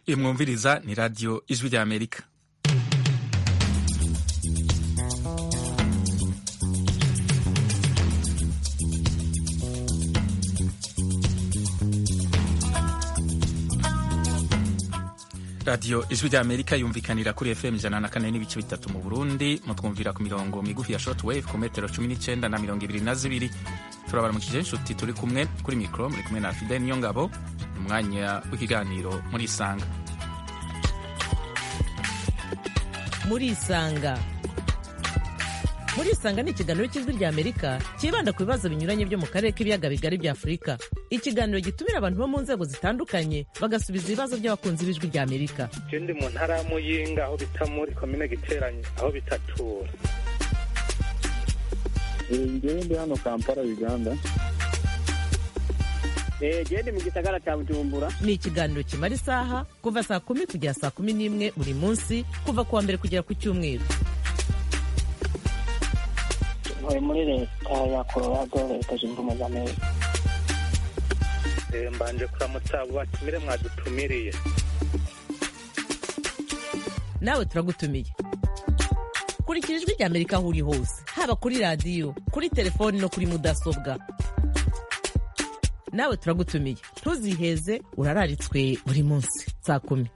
iyi mwumviriza ni radiyo ijwi rya amerika radiyo ijwi rya amerika yumvikanira kuri fm ijana na kane n'ibice bitatu mu burundi mutwumvira ku mirongo migufi ya short wave ku metero cumi n'icyenda na mirongo ibiri na zibiri turabaramukije inshuti turi kumwe kuri mikoro muri kumwe na fide niyo ngabo umwanya w'ikiganiro muri isanga muri isanga muri isanga ni ikiganiro cy'ijwi rya amerika cyibanda ku bibazo binyuranye byo mu karere k'ibiyaga bigari bya afurika ikiganiro gitumira abantu bo mu nzego zitandukanye bagasubiza ibibazo by'abakunzi b'ijwi rya amerika je ndi mu ntara ya muyinga aho bita muri komine giteranye aho bitatura ngewe ndi hano kampala uganda gende mu gisagara cya bujumbura ni ikiganiro kimara isaha kuva saa kumi kugera saa kumi n'imwe buri munsi kuva ku wa mbere kugera ku cyumweru ntuye muri leta ya colorado leta zunze ubumwe za amerika Eh, mbanje kuramutsa abo batumire mwadutumiriye nawe turagutumiye kurikira ijwi rya amerika aho uri hose haba kuri radiyo kuri telefoni no kuri mudasobwa nawe turagutumiye ntuziheze urararitswe buri munsi saa kumi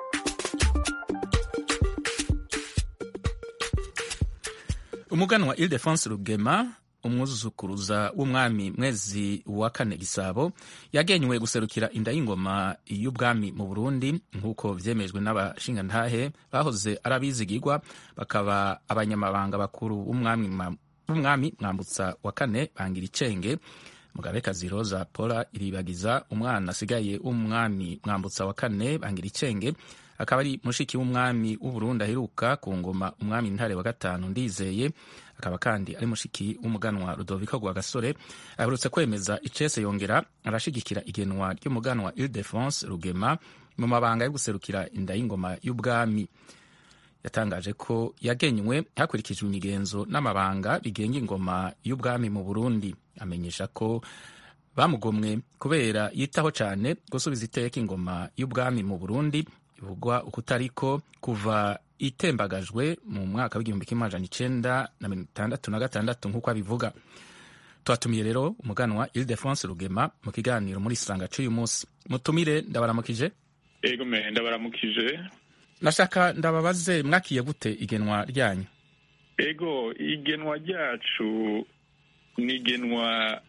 umuganwa ildefonse rugema umwuzukuruza w'umwami mwezi wa kane gisabo yagenywe guserukira inda y'ingoma y'ubwami mu burundi nk'uko vyemejwe n'abashingantahe bahoze ari abizigirwa bakaba abanyamabanga bakuru b'umwami Mwa- b'umwami mwambutsa wa kane bangira icenge mugabekazi roza paula iribagiza umwana asigaye w'umwami mwambutsa wa kane bangira icenge akaba ari mushiki w'umwami w'uburundi aheruka ku ngoma umwami ntare wa gatanu ndizeye akaba kandi ari mushiki w'umuganwa rudoviko rwa gasore aherutse kwemeza icese yongera arashigikira igenwa ry'umuganwa ildefonse rugema mu mabanga yo guserukira inda y'ingoma y'ubwami yatangaje ko yagenywe hakurikijwe imigenzo n'amabanga bigenga ingoma y'ubwami mu burundi amenyesha ko bamugomwe kubera yitaho cyane gusubiza iteka ingoma y'ubwami mu burundi bivugwa ukutariko kuva itembagajwe mu mwaka w'igihumbi kimwe amajana icenda na mirongo itandatu na gatandatu nk'uko abivuga twatumiye rero umuganwa ildefonse rugema mu kiganiro muri isanga c'uyu munsi mutumire ndabaramukije ego me ndabaramukije nashaka ndababaze mwakiye gute igenwa ryanyu ego igenwa ryacu ni igenwa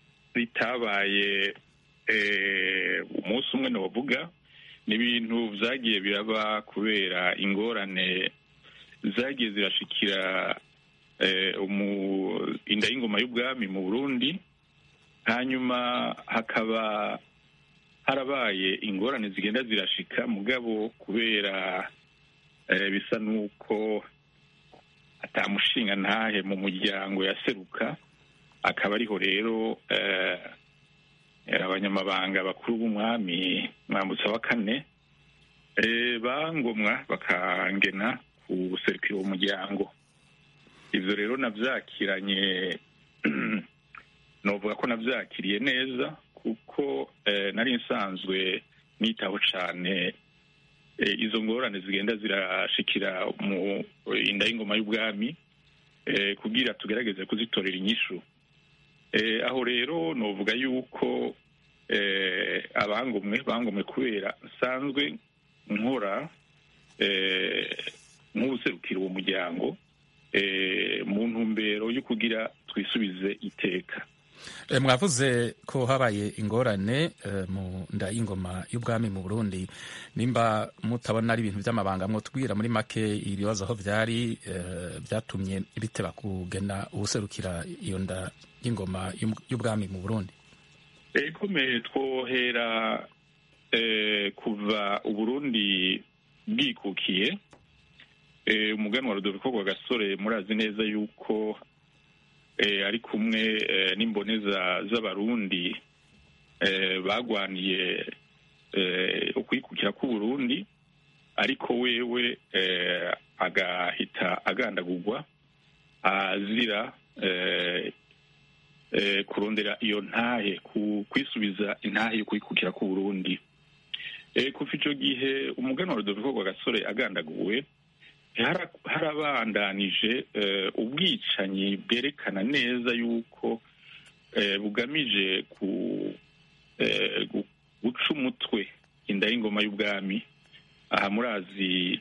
ritabaye eh, umunsi umwe novuga ni ibintu vyagiye biraba kubera ingorane zagiye zirashikira eh, umu- inda y'ingoma y'ubwami mu burundi hanyuma hakaba harabaye ingorane zigenda zirashika mugabo kubera eh, bisa nuko atamushinga ntahe mu muryango yaseruka akaba ariho rero eh, abanyamabanga bakuru b'umwami mwambutsa wa kane eh, bangomwa bakangena guserukira uwo muryango ivyo rero navyakiranye novuga ko navyakiriye neza kuko eh, nari nsanzwe nitaho cane eh, izo ngorane zigenda zirashikira mu inda y'ingoma y'ubwami eh, kugira tugerageze kuzitorera inyishu eh, aho rero novuga yuko eh, abangomwe bangomwe kubera nsanzwe nkora eh, nk'ubuserukira uwo muryango eh, mu ntumbero yo kugira twisubize iteka E, mwavuze ko habaye ingorane e, mu nda y'ingoma y'ubwami mu burundi nimba mutabona ari ibintu by'amabanga mwotubwira muri make ibibazo aho vyari e, vyatumye biteba kugena uwuserukira iyo nda y'ingoma y'um- y'ubwami mu burundi ekome twohera eh, kuva uburundi bwikukiye eh, umuganwa rudoviko rwa gasore murazi neza yuko eh, ari kumwe eh, n'imboneza z'abarundi eh, bagwaniye eh, ukwikukira k'uburundi ariko wewe eh, agahita agandagurwa azira eh, eh, kurondera iyo ntahe ku- kwisubiza intahe yo kwikukira k'uburundi Eh, kuva ico gihe umuganwa rudoviko rwa gasore agandaguwe hara- harabandanije eh, ubwicanyi bwerekana neza yuko eh, bugamije ku eh, gu- guca umutwe inda y'ingoma y'ubwami aha murazi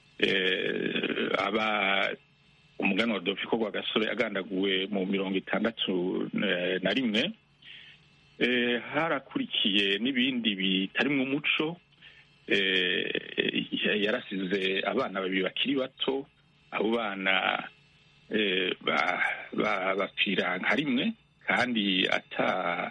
eh, aba umuganwa wa Rudoviko rwa gasore agandaguwe mu mirongo itandatu eh, na rimwe eh, harakurikiye n'ibindi bitarimwo umuco eh, yarasize abana babiri bakiri bato abo bana eh, ba- ba- bapfira nka rimwe kandi ata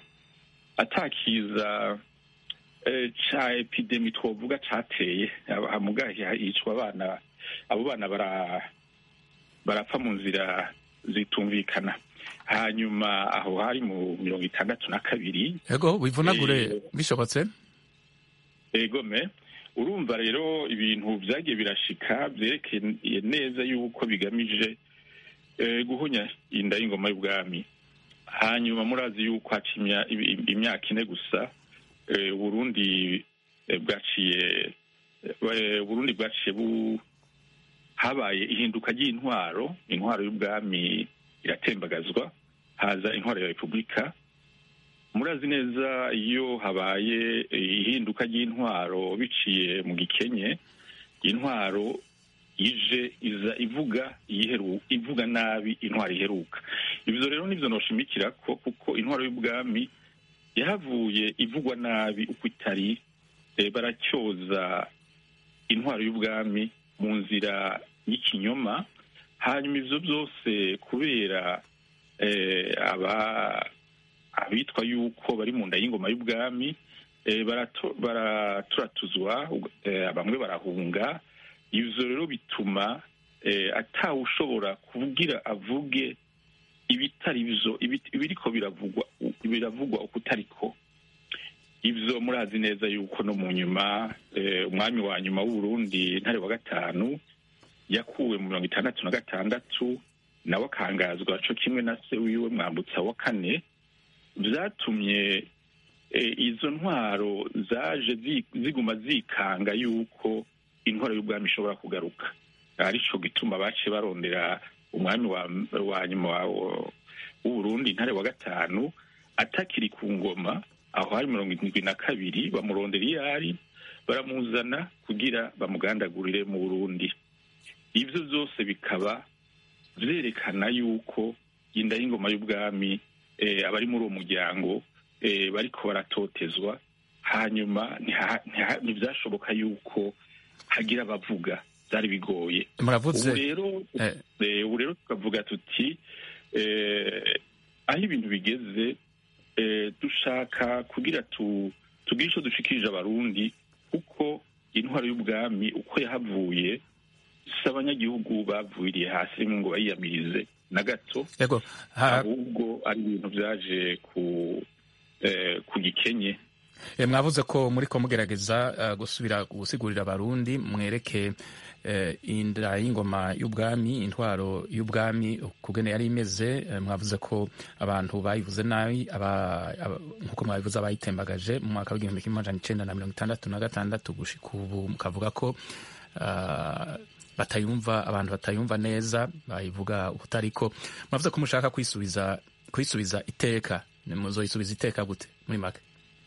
atakiza eh, ca epidemi twovuga cateye hamugahi hicwa abana abo bana bara barapfa mu nzira zitumvikana hanyuma aho hari mu mirongo itandatu na kabiri ego wivunagure Eh, bishobotse egome urumva rero ibintu byagiye birashika byerekeye neza yuko bigamije eh, guhunya inda y'ingoma y'ubwami hanyuma murazi yuko haca imya- im- imyaka ine gusa eh, uburundi eh, bwaciye eh, uburundi bwaciye bu habaye ihinduka ry'intwaro intwaro y'ubwami iratembagazwa haza intwaro ya repubulika murazi neza iyo habaye ihinduka ry'intwaro biciye mu gikenye intwaro ije iza ivuga iyiheru ivuga nabi intwaro iheruka ibyo rero nibyo noshimikira ko kuko intwaro y'ubwami yahavuye ivugwa nabi uko itari eh, baracyoza intwaro y'ubwami mu nzira y'ikinyoma hanyuma ivyo byose kubera eh, aba abitwa yuko bari mu nda y'ingoma y'ubwami eh, barato- baraturatuzwa eh, bamwe barahunga ivyo rero bituma eh, atawe ushobora kuvugira avuge ibitari byo ibi- ibiriko biravugwa biravugwa uko utariko ivyo murazi neza yuko no mu nyuma eh, umwami wa nyuma w'uburundi ntare wa gatanu yakuwe mu mirongo itandatu na gatandatu nawe akangazwa co kimwe na se wiwe mwambutsa wa kane vyatumye eh, izo ntwaro zaje zi- ziguma zikanga yuko intwaro y'ubwami ishobora kugaruka arico gituma baciye barondera umwami wa, wa nyuma wa- w'uburundi ntare wa gatanu atakiri ku ngoma aho hari mirongo irindwi na kabiri bamurondera iyo ari baramuzana kugira bamugandagurire mu burundi ibyo byose bikaba vyerekana yuko inda y'ingoma y'ubwami eh, abari muri uwo muryango eh, bariko baratotezwa hanyuma ntiha- ntiha- ntivyashoboka yuko hagira abavuga byari bigoye muravuze ubu rero eh, Eh, ubu rero tukavuga tuti eh, aho ibintu bigeze eh, dushaka kugira tu tugire ico dushikirije abarundi kuko intwaro y'ubwami uko yahavuye si abanyagihugu bavuriye hasi ngo bayiyamirize na gato ego ha- ahubwo ari ibintu vyaje ku eh, ku gikenye Eh, mwavuze ko muri ko mugerageza eh, gusubira gusigurira abarundi mwereke eh, inda y'ingoma y'ubwami intwaro y'ubwami kugene yari imeze eh, mwavuze ko abantu bayivuze nabi aba- aba- nkuko mwabivuze abayitembagaje mu mwaka w'igihumbi kimwe amajana icenda na mirongo itandatu na gatandatu gushika ubu mukavuga ko ah, batayumva abantu batayumva neza bayivuga ubutariko mwavuze ko mushaka kwisubiza kwisubiza iteka muzoyisubiza iteka gute muri make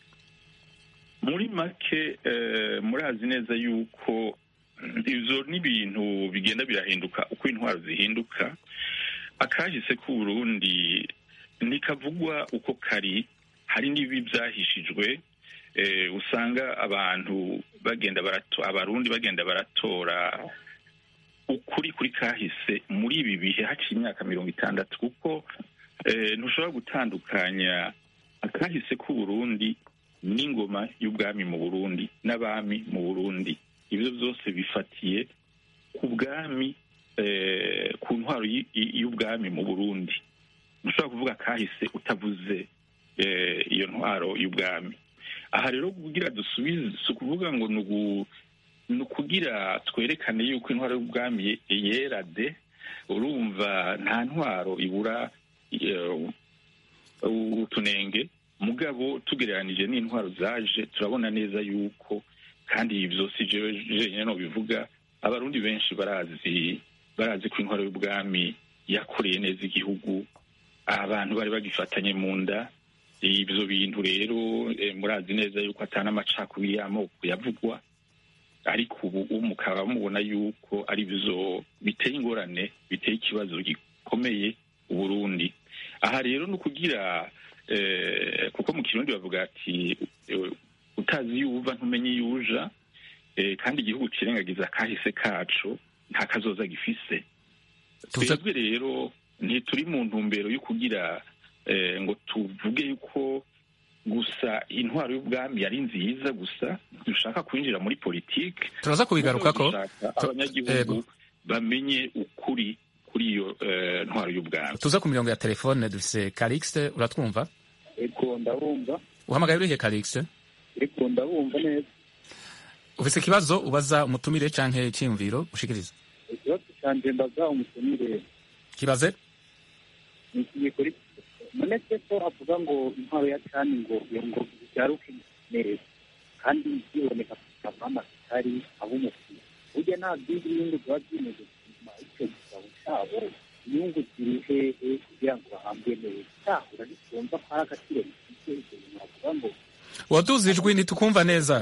muri make eh, murazi neza yuko mm, ivyo n'ibintu bigenda birahinduka uko intwaro zihinduka akahise k'uburundi ntikavugwa uko kari hari n'ibi vyahishijwe eh, usanga abantu bagenda barato abarundi bagenda baratora ukuri kuri kahise muri ibi bihe haciye imyaka mirongo itandatu kuko eh, ntushobora gutandukanya akahise k'uburundi n'ingoma y'ubwami mu burundi n'abami mu burundi ibyo byose bifatiye ku bwami eh, ku ntwaro y- y- y'ubwami mu burundi ntushobora kuvuga kahise utavuze eh, iyo ntwaro y'ubwami aha rero kugira dusubize si ukuvuga ngo ni ugu- ni ukugira twerekane yuko intwaro y'ubwami yera de urumva nta ntwaro ibura eh, utunenge mugabo tugereranije n'intwaro zaje turabona neza yuko kandi ibyo si jewe jenyine no bivuga abarundi benshi barazi barazi ko intwaro y'ubwami yakoreye neza igihugu abantu bari bagifatanye mu nda ibyo bintu rero eh, murazi neza yuko atari amacakubiri y'amoko yavugwa ariko ubu mukaba mubona yuko ari byo biteye ingorane biteye ikibazo gikomeye uburundi aha rero ni ukugira eh, kuko mu kirundi bavuga ati eh, utazi iyo uva ntumenye iyo uja eh, kandi igihugu cirengagiza kahise kacu nta kazoza gifise Tuza- twebwe rero ntituri mu ntumbero yo kugira eh, ngo tuvuge yuko gusa intwaro y'ubwami yari nziza gusa dushaka kwinjira muri politike turaza kubigarukako dushaka Tu- abanyagihugu Yego. bamenye ukuri kuri iyo eh, ntwaro y'ubwami tuza ku mirongo ya telefone dufise Calixte uratwumva ego ndabumva uhamagaye urihe Calixte ego ndabumva neza ufise ikibazo ubaza umutumire canke icyiyumviro ushikiriza ikibazo canje mbaza umutumire kibaze ni ikiye kuri nonese ko avuga ngo intwaro ya cani ngo iyo ngo byaruke neza kandi biboneka kavama kitari ab'umupira burya nta byindi nyungu ziba zimeze gutuma icyo gitabo cyabo inyungu ziri hehe kugira ngo bahambwe neza cyahura ntitumva ko ari agaciro bifite ibyo bintu bavuga ngo waduze ijwi ntitukumva neza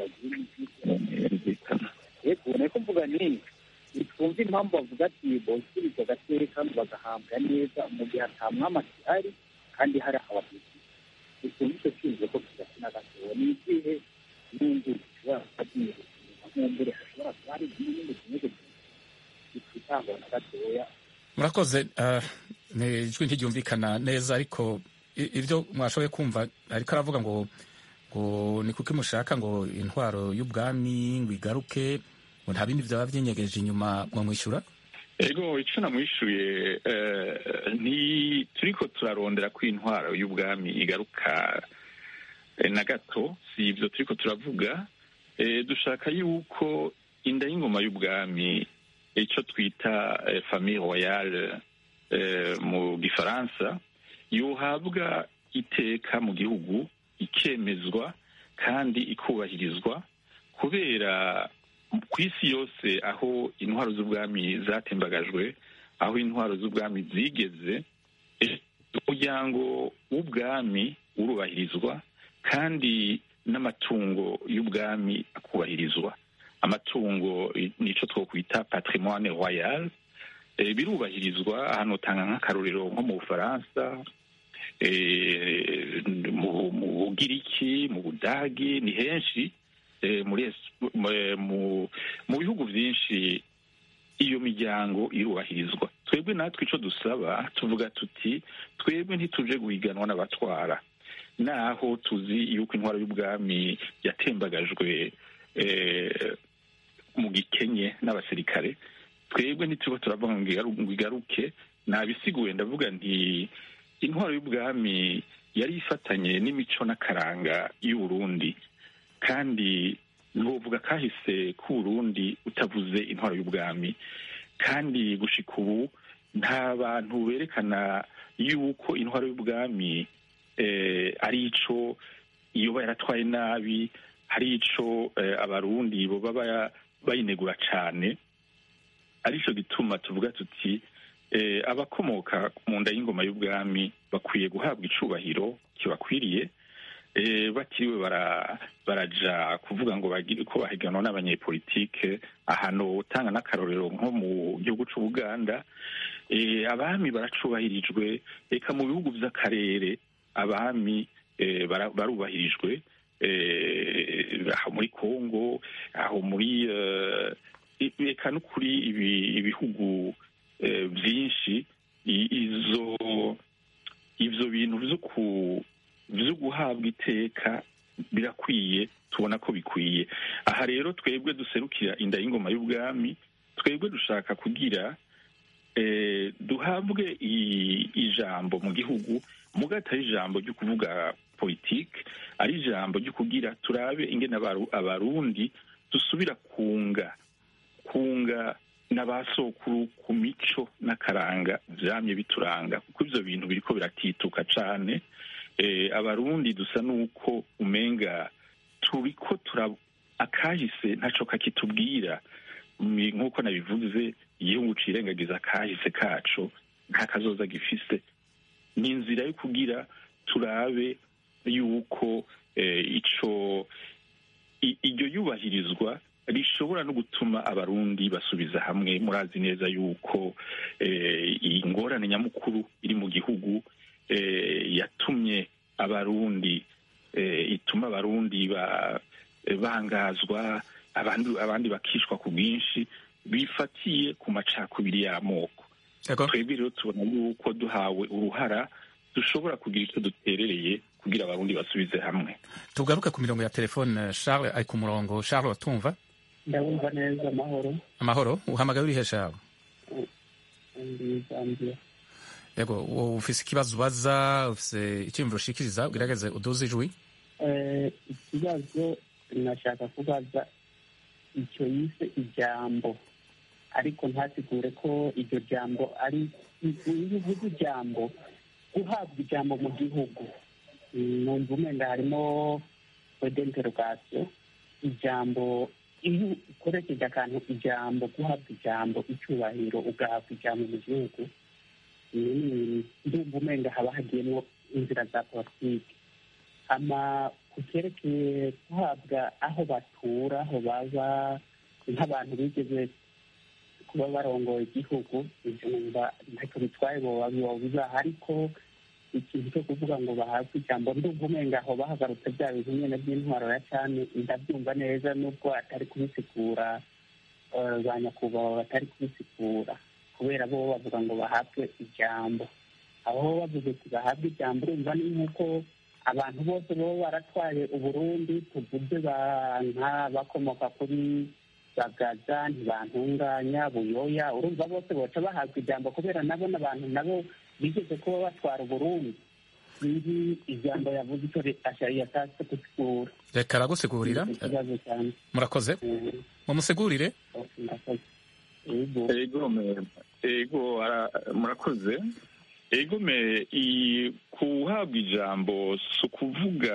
yego niko mvuga ni twumva impamvu bavuga ati bosubiza agateka bagahambwa neza mu gihe ata mwami akihari kandi hari abavuzi bitumva icyo cyumviro ko kidakina gatoya ni izihe nyungu zishobora kuba zinyuze inyuma nk'umbure hashobora kuba hari izindi nyungu zinyuze zititangwa na gatoya murakoze ah, ni ijwi ntiryumvikana neza ariko i- ibyo mwashoboye kumva ariko aravuga ngo ngo ni kuko mushaka ngo intwaro y'ubwami ngo igaruke ngo nta bindi byaba byinyegeje inyuma mwamwishyura ego ico namwishuye eh, nti turiko turarondera ko intwaro y'ubwami igaruka eh, na gato si ivyo turiko turavuga eh, dushaka yuko inda y'ingoma y'ubwami ico twita eh, famille royale eh, mu gifaransa yohabwa iteka mu gihugu ikemezwa kandi ikubahirizwa kubera ku isi yose aho intwaro z'ubwami zatembagajwe aho intwaro z'ubwami zigeze eh, umuryango w'ubwami urubahirizwa kandi n'amatungo y'ubwami akubahirizwa amatungo eh, nico twokwita patrimoine royal eh, birubahirizwa ahantu utanga nk'akarorero nko mu bufaransa eh, mu mu bugiriki mu budagi ni henshi eh, muri es- mu- eh, mu mu bihugu byinshi iyo miryango irubahirizwa twebwe natwe ico dusaba tuvuga tuti twebwe ntituje guhiganwa n'abatwara naho tuzi yuko intwaro y'ubwami yatembagajwe eh, mu gikenye n'abasirikare twebwe ntituba turavuga ngo igaru- ngo igaruke nabisiguye ndavuga nti intwaro y'ubwami yari ifatanye n'imico n'akaranga y'uburundi kandi ntiwovuga kahise k'uburundi utavuze intwaro y'ubwami kandi gushika ubu nta bantu berekana yuko intwaro y'ubwami eh, ari ico yoba yaratwaye nabi hari ico eh, abarundi boba baya- bayinegura cane arico gituma tuvuga tuti eh, abakomoka mu nda y'ingoma y'ubwami bakwiye guhabwa icubahiro kibakwiriye eh, batiriwe bara, baraja kuvuga ngo bagire ko bahiganwa n'abanyepolitike ahantu utanga n'akarorero nko mu gihugu c'ubuganda eh, abami baracubahirijwe eka mu bihugu vy'akarere abami eh, bara- barubahirijwe eh, aho muri congo aho muri eh, i- eka no kuri ibi- ibihugu eh, vyinshi i- izo ivyo bintu vyo ku vyo guhabwa iteka birakwiye tubona ko bikwiye aha rero twebwe duserukira inda y'ingoma y'ubwami twebwe dushaka kugira eh, duhabwe i- ijambo mu gihugu muga atari ijambo ryo kuvuga politike ari ijambo ryo kugira turabe ingene abaru- abarundi dusubira kunga kunga n'abasokuru ku mico n'akaranga vyamye bituranga kuko ivyo bintu biriko biratituka cane eh, abarundi dusa n'uko umenga turiko tura akahise ntaco kakitubwira Mi- nk'uko nabivuze igihugu cirengagiza akahise kaco nta kazoza gifise ni inzira yo kugira turabe yuko eh, ico i- iryo yubahirizwa rishobora no gutuma abarundi basubiza hamwe murazi neza yuko eh, iyi ngorane nyamukuru iri mu gihugu eh, yatumye abarundi eh, ituma abarundi ba, eh, bangazwa abandi abandi bakishwa ku bwinshi bifatiye ku macakubiri y'amoko Yego. twebwe rero tubona yuko duhawe uruhara dushobora kugira icyo duterereye kugira abarundi basubize hamwe tugaruke ku mirongo ya telefone charles ari ku murongo charles watumva ndabumva neza amahoro amahoro uhamagaye urihe charles ndi zambia yego wowe ufise ikibazo ubaza ufise icyiyumviro ushikiriza ugerageze uduze ijwi Eh, ikibazo nashaka kubaza icyo yise ijambo ariko ntasigure ko iryo jambo ari iyo uvuze ijambo guhabwa ijambo mu gihugu mm, numva umenda harimo interogasiyo ijambo iyo ukoresheje akantu ijambo guhabwa ijambo icyubahiro ugahabwa ijambo mu gihugu mm, ndumva umenda haba hagiyemo inzira za politiki ama ku cyerekeye guhabwa aho batura aho baba nk'abantu bigeze kuba barongoye igihugu ibyo numva ntacyo bitwaye boba bibaha ariko ikintu cyo kuvuga ngo bahabwe ijambo ndumva umenga aho bahagarutse bya bintu nyine by'intwaro ya cyane ndabyumva neza nubwo atari kubisigura eh, ba nyakubahwa batari kubisigura kubera bo bavuga ngo bahabwe ijambo aho bavuze ati bahabwe ijambo urumva ni nk'uko abantu bose baba baratwaye uburundi tuvuze banka bakomoka kuri bagaza ntibantunganya buyoya urumva bose boca bahabwa ijambo kubera nabo n'abantu nabo bigeze kuba batwara uburundi sinzi ijambo yavuze icyo yashatse gusigura reka aragusigurira ikibazo cyane murakoze Eh, mumusigurire murakoze. Yego. ego me- ego ara- murakoze ego me i- kuhabwa ijambo si ukuvuga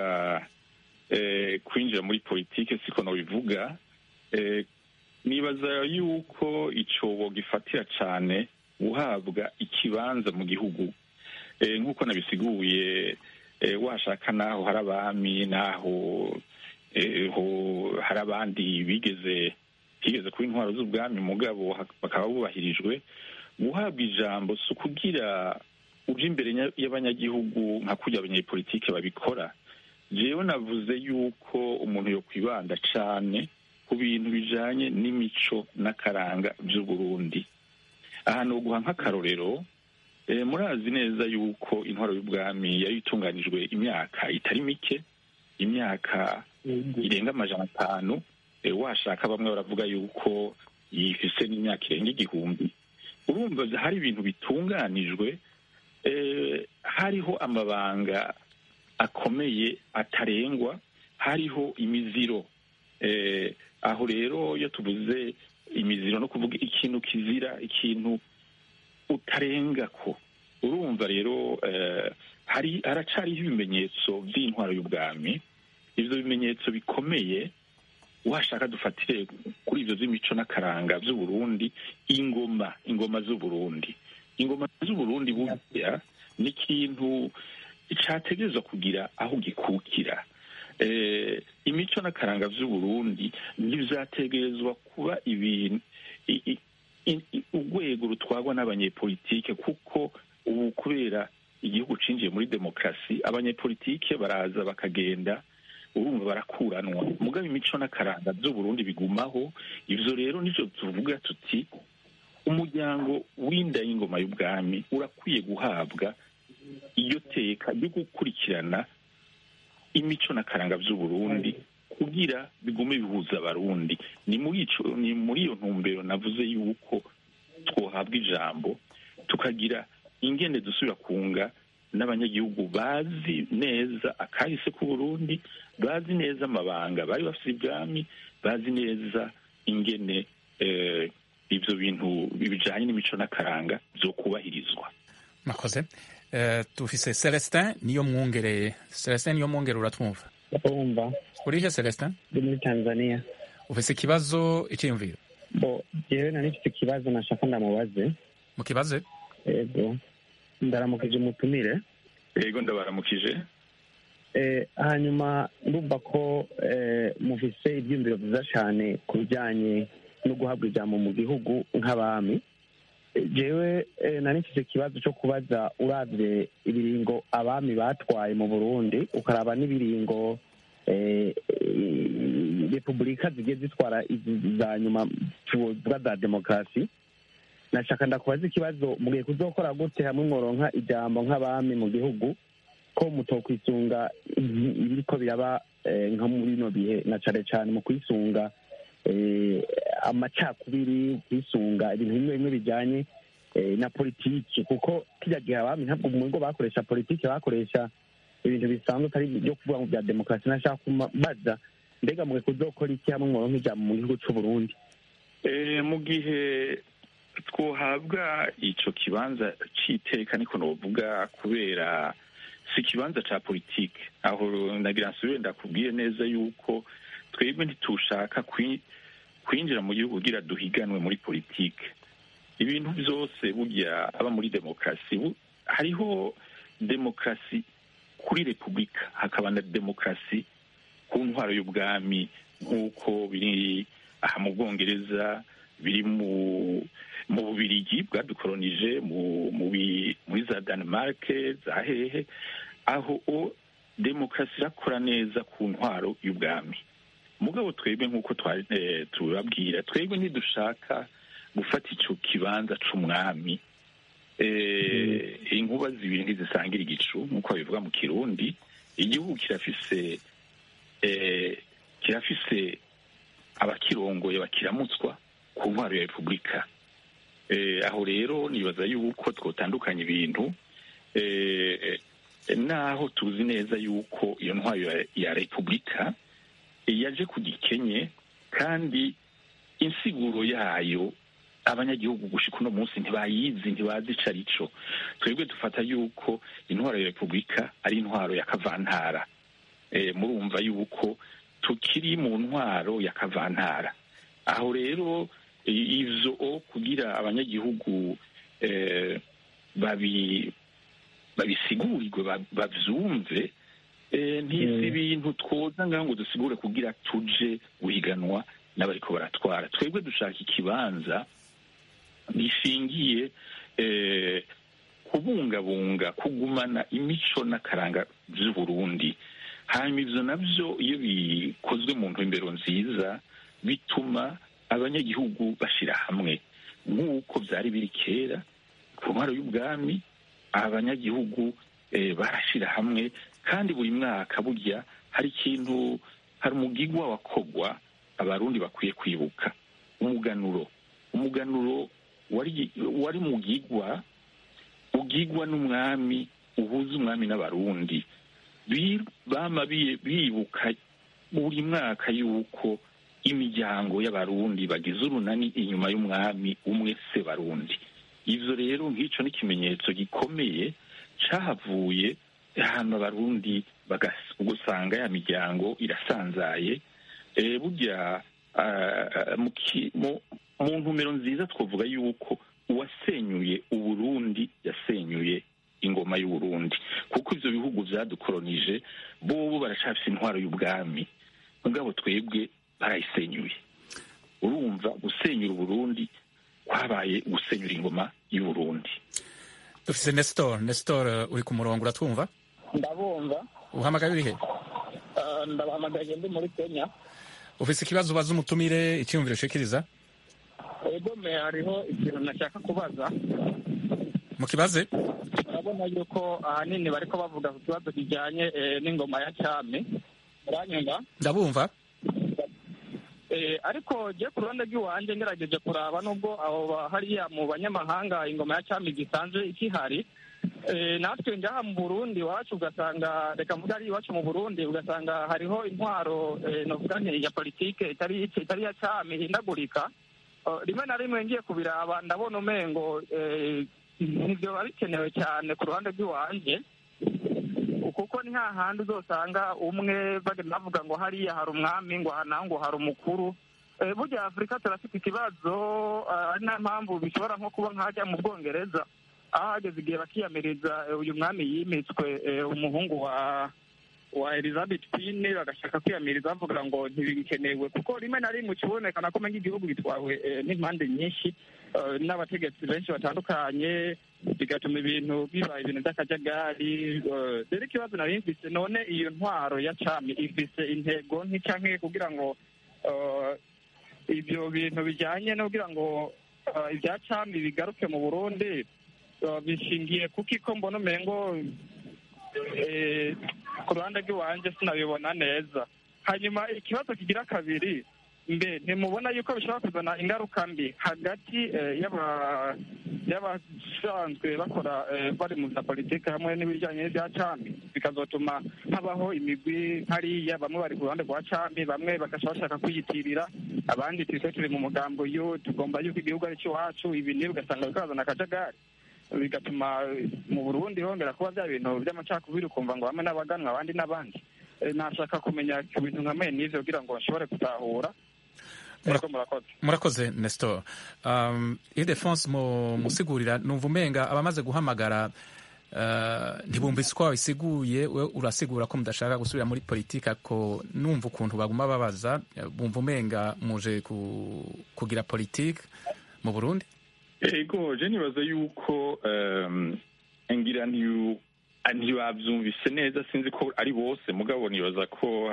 eh, kwinjira muri politike siko nobivuga eh, nibaza yuko icobo gifatira cane guhabwa ikibanza mu gihugu eh, nk'uko nabisiguye eh, washaka naho hari abami naho eh, ho- hari abandi bigeze higeze kuba intwaro z'ubwami mugabo ha- bakaba bubahirijwe guhabwa ijambo si ukugira uje imbere nya- y'abanyagihugu nka kurya abanyepolitike babikora jewe navuze yuko umuntu yo kwibanda cane ku bintu bijanye n'imico n'akaranga vy'uburundi ahantu guha nk'akarorero eh, murazi neza yuko intwaro y'ubwami yari itunganijwe imyaka itari mike imyaka Yego. irenga amajana atanu eh, washaka bamwe baravuga yuko yifise n'imyaka irenga igihumbi urumva hari ibintu bitunganijwe eh, hariho amabanga akomeye atarengwa hariho imiziro eh, aho rero iyo tuvuze imiziro no kuvuga ikintu kizira ikintu utarengako urumva rero eh, hari haracariho ibimenyetso by'intwaro y'ubwami ivyo bimenyetso bikomeye washaka dufatire kuri ivyo vy'imico n'akaranga vy'uburundi ingoma ingoma z'uburundi ingoma z'uburundi burya ni ikintu categerezwa kugira aho gikukira eh, imico n'akaranga vy'uburundi ntivyategerezwa kuba ibintu i- i- i- i- urwego rutwarwa n'abanyepolitike kuko ubu kubera igihugu cinjiye muri demokarasi abanyepolitike baraza bakagenda urumva barakuranwa mugabo imico n'akaranga by'uburundi bigumaho ivyo rero nivyo tuvuga tuti umuryango w'inda y'ingoma y'ubwami urakwiye guhabwa iyo teka ryo gukurikirana imico n'akaranga by'uburundi kugira bigume bihuza abarundi ni muri ico ni muri iyo ntumbero navuze yuko twohabwa ijambo tukagira ingene dusubira kunga n'abanyagihugu bazi neza akahise k'uburundi bazi neza amabanga bari bafite ibwami bazi neza ingene eh, ivyo bintu bijanye n'imico n'akaranga vyo kubahirizwa murakoze Eh, dufise celestin niyo mwongereye celestin niyo mwongere uratwumva urumva urihe celestin ndi muri tanzania ufise ikibazo icyiyumviro bo jewe nari mfite ikibazo nashaka ndamubaze mukibaze ego ndaramukije umutumire yego ndabaramukije Eh, hanyuma ndumva ko eh, mufise ibyiyumviro byiza cyane ku bijyanye no guhabwa ijambo mu gihugu nk'abami Eh, jewe eh, nari mfite ikibazo cyo kubaza uravye ibiringo abami batwaye mu burundi ukaraba n'ibiringo eh, eh, repubulika zigiye zitwara izi za nyuma tuvuga za demokarasi nashaka ndakubaza ikibazo mugiye kuzokora gute hamwe mworonka ijambo nk'abami mu gihugu ko mutokwisunga ibi- ibiriko biraba eh, nka muri bino bihe na cane cane mu kwisunga eh, amacakubiri kwisunga ibintu bimwe bimwe bijanye eh, na politiki kuko kirya gihe abami ntabwo mu ngo bakoresha politiki bakoresha ibintu bisanzwe atari byo kuvuga ngo bya demokarasi nashaka kubaza mbega mwe kuzokora iki hamwe mworonka ijambo mu gihugu c'uburundi Eh, mu gihe twohabwa ico kibanza c'iteka niko novuga kubera si ikibanza ca politike aho nagira nsubire ndakubwiye neza yuko twebwe ntitushaka kwi- kwinjira mu gihugu kugira duhiganwe muri politike ibintu byose burya aba muri demokarasi bu- hariho demokarasi kuri repubulika hakaba na demokarasi ku ntwaro y'ubwami nk'uko biri aha mu bwongereza biri mu mu bubirigi bwadukolonije mu mu bi- muri za denmark za hehe aho o demokarasi irakora neza ku ntwaro y'ubwami mugabo twebwe nk'uko twa- eh, tubabwira twebwe ntidushaka gufata ico kibanza c'umwami eh, inkuba zibiri ntizisangira igicu nk'uko babivuga mu kirundi igihugu kirafise eh, kirafise abakirongoye bakiramutswa ku ntwaro ya repubulika eh, aho rero nibaza yuko twotandukanya ibintu eh, naho tuzi neza yuko iyo ntwaro ya, ya repubulika eh, yaje ku gikenye kandi insiguro yayo abanyagihugu gushika uno munsi ntibayizi ntibazi ico arico twebwe dufata yuko intwaro ya repubulika ari intwaro ya kavantara eh, murumva yuko tukiri mu ntwaro ya kavantara aho rero i- ivyo kugira abanyagihugu eh, babi babisigurirwe ba- bavyumve eh, ntisi ibintu twoza ngaho ngo dusigure kugira tuje guhiganwa n'abariko baratwara twebwe dushaka ikibanza gishingiye eh, kubungabunga kugumana imico n'akaranga vy'uburundi hanyuma ivyo navyo iyo bikozwe mu ntumbero nziza bituma abanyagihugu bashira hamwe nk'uko vyari biri kera ku ntwaro y'ubwami abanyagihugu eh, barashira hamwe kandi buri mwaka burya hari ikintu hari umugigwa wakogwa abarundi bakwiye kwibuka umuganuro umuganuro wari wari mugigwa ugigwa n'umwami uhuza umwami n'abarundi Bi- bama bi- bibuka buri mwaka yuko imiryango y'abarundi bagize urunani inyuma y'umwami umwe se barundi ivyo rero nk'ico ni ikimenyetso gikomeye cahavuye ahantu abarundi bagas- ugasanga ya miryango irasanzaye eh, burya ah, mu ki- mu- mu ntumero nziza twavuga yuko uwasenyuye uburundi yasenyuye ingoma y'uburundi kuko ivyo bihugu vyadukolonije bobo baracafise intwaro y'ubwami mugabo twebwe barayisenyuye urumva gusenyura uburundi kwabaye gusenyura ingoma y'uburundi dufise nestor nestor eh, uri ku murongo uratwumva ndabumva uhamagaye urihe Ah, ndabahamagaye ndi muri kenya ufise ikibazo ubaza umutumire icyiyumviro ushikiriza egome hariho ikintu nashaka kubaza mukibaze urabona yuko ahanini bariko bavuga ku kibazo kijanye eh, n'ingoma ya cyami uranyumva ndabumva Eh, ariko je ku ruhande rw'iwanje ngerageje kuraba nubwo aho ba- hariya mu banyamahanga ingoma ya cyami gisanzwe ikihari eh, natwe ngaha mu burundi iwacu ugasanga reka mvuga ari iwacu mu burundi ugasanga hariho intwaro eh, novuga nti ya politike itari itari ya cyami ihindagurika Eh, rimwe na rimwe ngiye kubiraba ndabona umengo eh, ntibyo biba bikenewe cyane ku ruhande rw'iwanje kuko ni hahandi uzosanga umwe bagenda bavuga ngo hariya hari umwami ngo aha naho ngo hari umukuru Eh, burya afurika turafite ikibazo ah, ari nayo mpamvu bishobora nko kuba nk'ahajya mu bwongereza aho hageze igihe bakiyamiriza eh, uyu mwami yimitswe eh, umuhungu wa wa elizabeth queen bagashaka kwiyamiriza bavuga ngo ntibikenewe kuko rimwe na rimwe ukibonekana ko umenga igihugu gitwawe eh, n'impande nyinshi eh, n'abategetsi benshi batandukanye bigatuma ibintu biba ibintu by'akajagari eh, rero ikibazo nari mfise none iyo ntwaro ya cami ifise intego nki canke kugira ngo eh, ibyo bintu bijyanye no kugira ngo eh, ibya cami bigaruke mu burundi eh, bishingiye kuko iko mbona umengo eh, ku ruhande rw'iwanjye sinabibona neza hanyuma ikibazo kigira kabiri mbe ntimubona yuko bishobora kuzana ingaruka mbi hagati eh, y'aba- y'abasanzwe bakora eh, bari mu bya politiki hamwe n'ibijyanye n'ibya cami bikazotuma habaho imigwi hariya bamwe bari ku ruhande rwa cami bamwe bagashaka bashaka kwiyitirira abandi twese turi mu mugambo yo tugomba yuko igihugu ari icy'iwacu ibi n'ibi ugasanga bikazana akajagari bigatuma eh, mu burundi hongera kuba bya bintu by'amacakubiri ukumva ngo bamwe n'abaganwa abandi n'abandi Eh, nashaka kumenya ku bintu nka mwe n'ivyo kugira ngo nshobore gutahura Mura- Ego, murakoze murakoze nestor um, idefonse mu musigurira numva umenga abamaze guhamagara uh, ntibumvise uko wabisiguye we urasigura ko mudashaka gusubira muri politiki ako numva ukuntu baguma babaza eh, bumva umenga muje ku, kugira politiki mu burundi ego je nibaza yuko um, ngira ntiyu- ntibavyumvise neza sinzi ko ari bose mugabo nibaza ko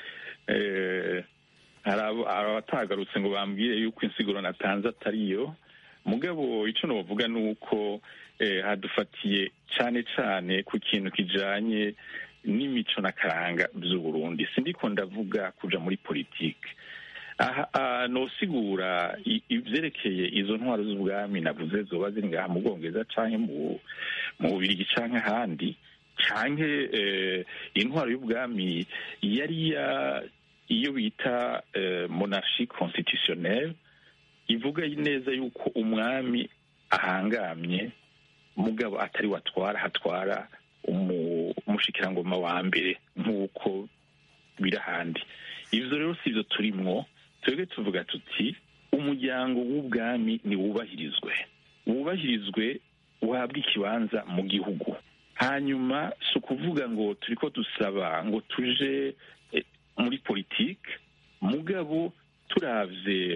eh, hari abo- hari abatagarutse ngo bambwire yuko insiguro natanze atariyo mugabo ico novuga ni uko eh, hadufatiye cane cane ku kintu kijanye n'imico n'akaranga vy'uburundi sindiko ndavuga kuja muri politike aha aha, nosigura i- ivyerekeye izo ntwaro z'ubwami navuze zoba ziri ngaha mu bwongereza canke mu mu bubirigi canke ahandi canke eh, intwaro y'ubwami yari ya iyo bita eh, monarchie constitutionnelle ivuga neza yuko umwami ahangamye mugabo atari watwara hatwara umu- umushikirangoma wa mbere nk'uko biri ahandi ivyo rero si vyo turimwo twebwe tuvuga tuti umuryango w'ubwami niwubahirizwe wubahirizwe uhabwe ikibanza mu gihugu hanyuma si ukuvuga ngo turiko dusaba ngo tuje eh, muri politike mugabo turavye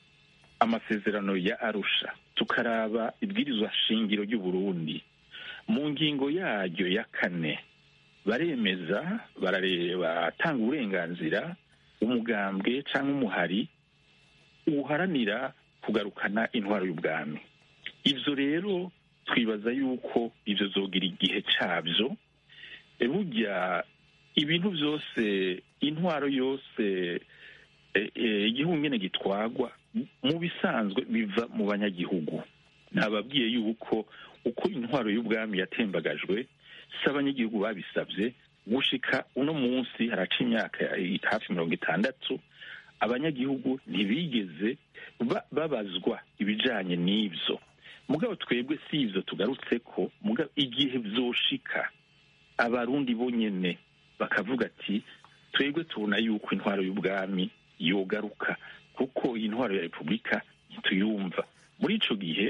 amasezerano ya arusha tukaraba ibwirizwa shingiro ry'uburundi mu ngingo yaryo ya kane baremeza barareba batanga uburenganzira umugambwe cyangwa umuhari uharanira kugarukana intwaro y'ubwami ivyo rero twibaza yuko ivyo zogira igihe cabyo E, burya ibintu byose intwaro yose e, e, igihugu nyene gitwagwa mu bisanzwe biva mu banyagihugu nababwiye yuko uko intwaro y'ubwami yatembagajwe si abanyagihugu babisabye gushika uno munsi haraca imyaka hafi mirongo itandatu abanyagihugu ntibigeze ba- babazwa ibijanye n'ivyo mugabo twebwe si ivyo tugarutse ko mugabo igihe vyoshika abarundi bonyene bakavuga ati twebwe tubona yuko intwaro y'ubwami yogaruka kuko iyi ntwaro ya repubulika ntituyumva muri ico gihe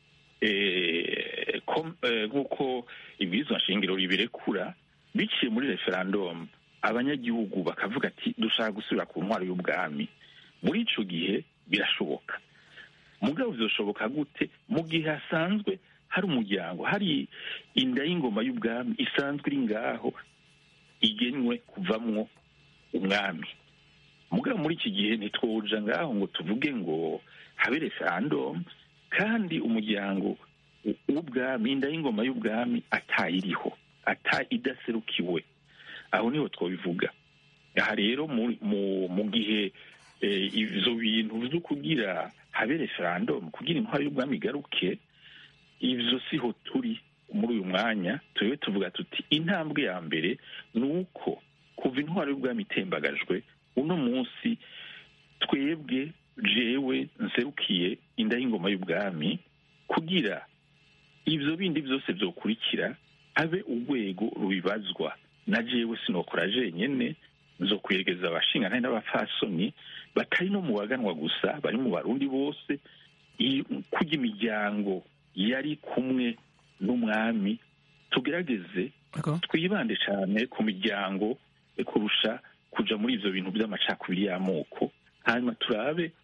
eh, kom- eh, nk'uko ibwirizwa nshingiro ribirekura biciye muri referendum abanyagihugu bakavuga ati dushaka gusubira ku ntwaro y'ubwami muri ico gihe birashoboka mugabo vyoshoboka gute mu gihe hasanzwe hari umuryango hari inda y'ingoma y'ubwami isanzwe iri ngaho igenwe kuvamwo umwami mugabo muri iki gihe ntitwoja ngaho ngo tuvuge ngo habe referendum kandi umuryango w- w'ubwami inda y'ingoma y'ubwami atayiriho ata idaserukiwe aho niho twobivuga aha rero mu- mu- mu gihe eh, ivyo bintu vyo kugira habe referendum kugira intwaro y'ubwami igaruke ivyo siho turi muri uyu mwanya turiwe tuvuga tuti intambwe ya mbere ni uko kuva intwaro y'ubwami itembagajwe uno munsi twebwe jewe nserukiye inda y'ingoma y'ubwami kugira ivyo bindi vyose vyokurikira abe urwego rubibazwa na jewe sinokora jenyene zo kweregeza abashingana n'abapfasoni batari no mu baganwa gusa bari mu barundi bose i- kurya imiryango yari kumwe n'umwami tugerageze Yego. twibande cyane ku miryango eh, kurusha kuja muri ivyo bintu by'amacakubiri y'amoko hanyuma turabe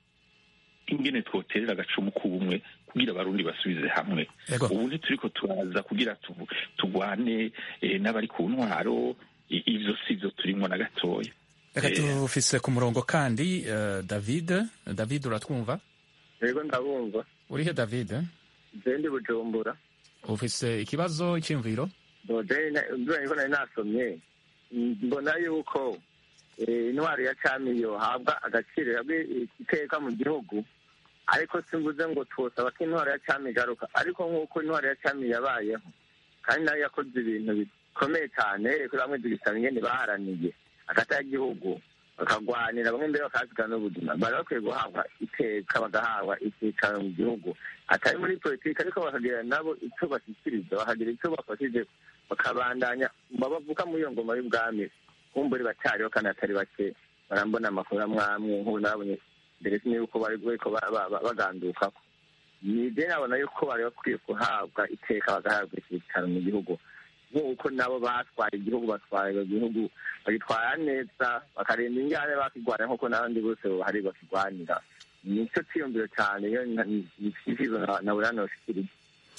ingene twoterera agacumu k'ubumwe kugira abarundi basubize hamwe Yego. ubu ntituriko turaza kugira tuvu- tugwane eh, n'abari ku ntwaro i- ivyo sivyo turimwo na gatoya reka Eh. tufise ku murongo kandi eh, david david uratwumva yego ndabumva urihe david jendi bujumbura ufise ikibazo icyiyumviro ndibona ko nari nasomye mbona yuko eh, intwaro ya cami yohabwa agaciro yabwe iteka mu gihugu ariko simvuze ngo twosaba ko intwaro ya cami igaruka ariko nk'uko intwaro ya cami yabayeho kandi nayo yakoze ibintu bikomeye cyane kuri bamwe tugisaba ingene baharaniye hagati y'igihugu bakagwanira bamwe mbere bakahasigana n'ubuzima bari bakwiye guhabwa iteka bagahabwa icyicaro mu gihugu atari muri politiki ariko bakagira nabo icyo bashyikiriza bakagira icyo bafashije bakabandanya babavuka muri iyo ngoma y'ubwami kumburi bacyariho kandi atari bake barambona amakuru amwe amwe nk'ubu nabonye mbere sinzi yuko bari bariko ba- ba- ba- bagandukako ni je nabona yuko bari bakwiye guhabwa iteka bagahabwa icyicaro mu gihugu nk'uko nabo batwara igihugu batwara igihugu bagitwara neza bakarinda ingane bakigwanira nk'uko n'abandi bose bahari bakigwanira nicyo cyiyumviro cyane iyo nicyifuzo na buri hano bashikiriza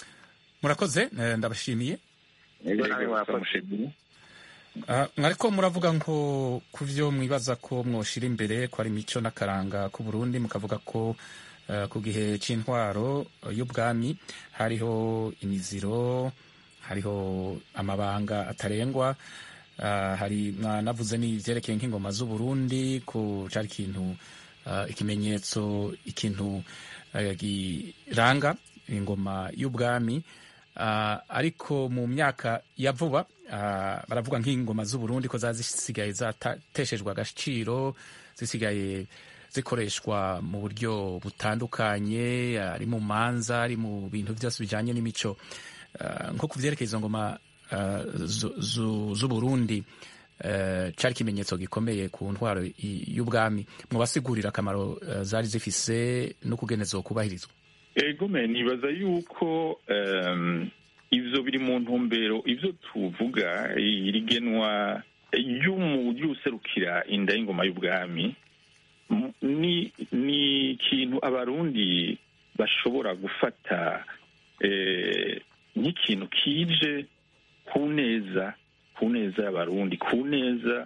murakoze eh, ndabashimiye yego nawe Yego, murakoze turamushimiye. Ah, mwariko muravuga ngo ku vyo mwibaza ko mwoshira imbere ko ari imico n'akaranga k'u Burundi mukavuga ko eh, ku gihe c'intwaro eh, y'ubwami hariho imiziro hariho amabanga atarengwa ah, hari mwanavuze n'ivyerekeye nk'ingoma z'u Burundi ko cari ikintu ah, ikimenyetso ikintu eh, giranga ingoma y'ubwami Ah, ariko mu myaka ya vuba ah, baravuga nk'ingoma z'u Burundi ko za zisigaye zateshejwe agaciro zisigaye zikoreshwa mu buryo butandukanye ari mu manza ari mu bintu byose bijyanye n'imico Ah, nko ku vyerekeye izo ngoma ah, zu- zu- z'u Burundi eh, cari ikimenyetso gikomeye ku ntwaro i- y'ubwami mubasigurira akamaro eh, zari zifise no kugene zokubahirizwa ego me nibaza yuko em, ivyo biri mu ntumbero ivyo tuvuga irigenwa ry'umu- ry'userukira inda y'ingoma y'ubwami m- ni ni ikintu abarundi bashobora gufata eh, nk'ikintu kije ku neza ku neza y'abarundi ku neza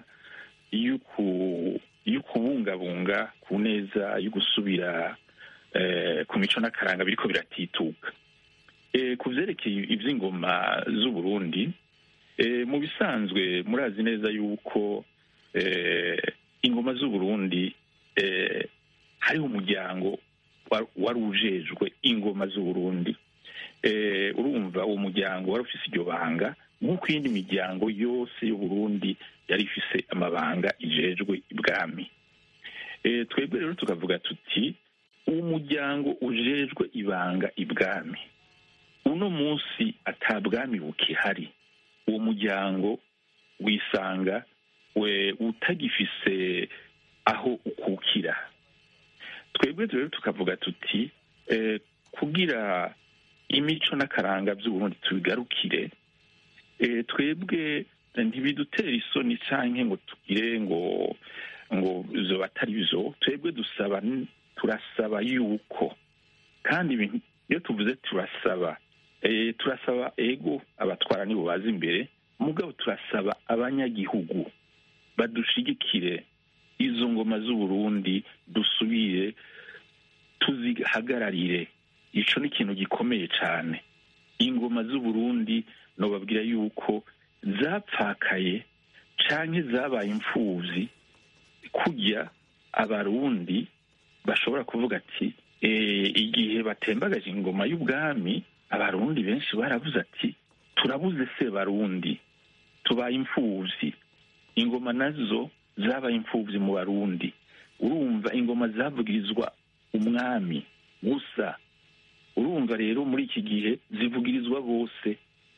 y'uku- y'ukubungabunga ku neza y'ugusubira eh, ku mico n'akaranga biriko biratituka eh, ku vyerekeye ivy'ingoma z'u Burundi eh, mu bisanzwe murazi neza yuko eh, ingoma z'u Burundi eh, hariho umuryango wa- wari ujejwe ingoma z'u Burundi eh, urumva uwo muryango wari ufise iryo banga nk'uko iyindi miryango yose y'u Burundi yari ifise amabanga ijejwe ibwami eh, twebwe rero tukavuga tuti uwo muryango ujejwe ibanga ibwami uno munsi ata bwami bukihari uwo muryango wisanga we utagifise aho ukukira twebwe rero tukavuga tuti eh, kugira imico n'akaranga by'uburundi tubigarukire eh, twebwe ntibidutera isoni canke ngo tugire ngo ngo zoba atari byo twebwe dusaba turasaba yuko kandi ibintu iyo tuvuze turasaba eh, turasaba ego abatwara nibo baza imbere mugabo turasaba abanyagihugu badushigikire izo ngoma z'uburundi dusubire tuzihagararire ico ni ikintu gikomeye cane ingoma z'uburundi nobabwira yuko zapfakaye canke zabaye imfuvyi kurya abarundi bashobora kuvuga ati "Eh, igihe batembagaje ingoma y'ubwami abarundi benshi baravuze ati turabuze se barundi tubaye imfuvyi ingoma nazo zabaye imfuvyi mu barundi urumva ingoma zavugirizwa umwami gusa urumva rero muri iki gihe zivugirizwa bose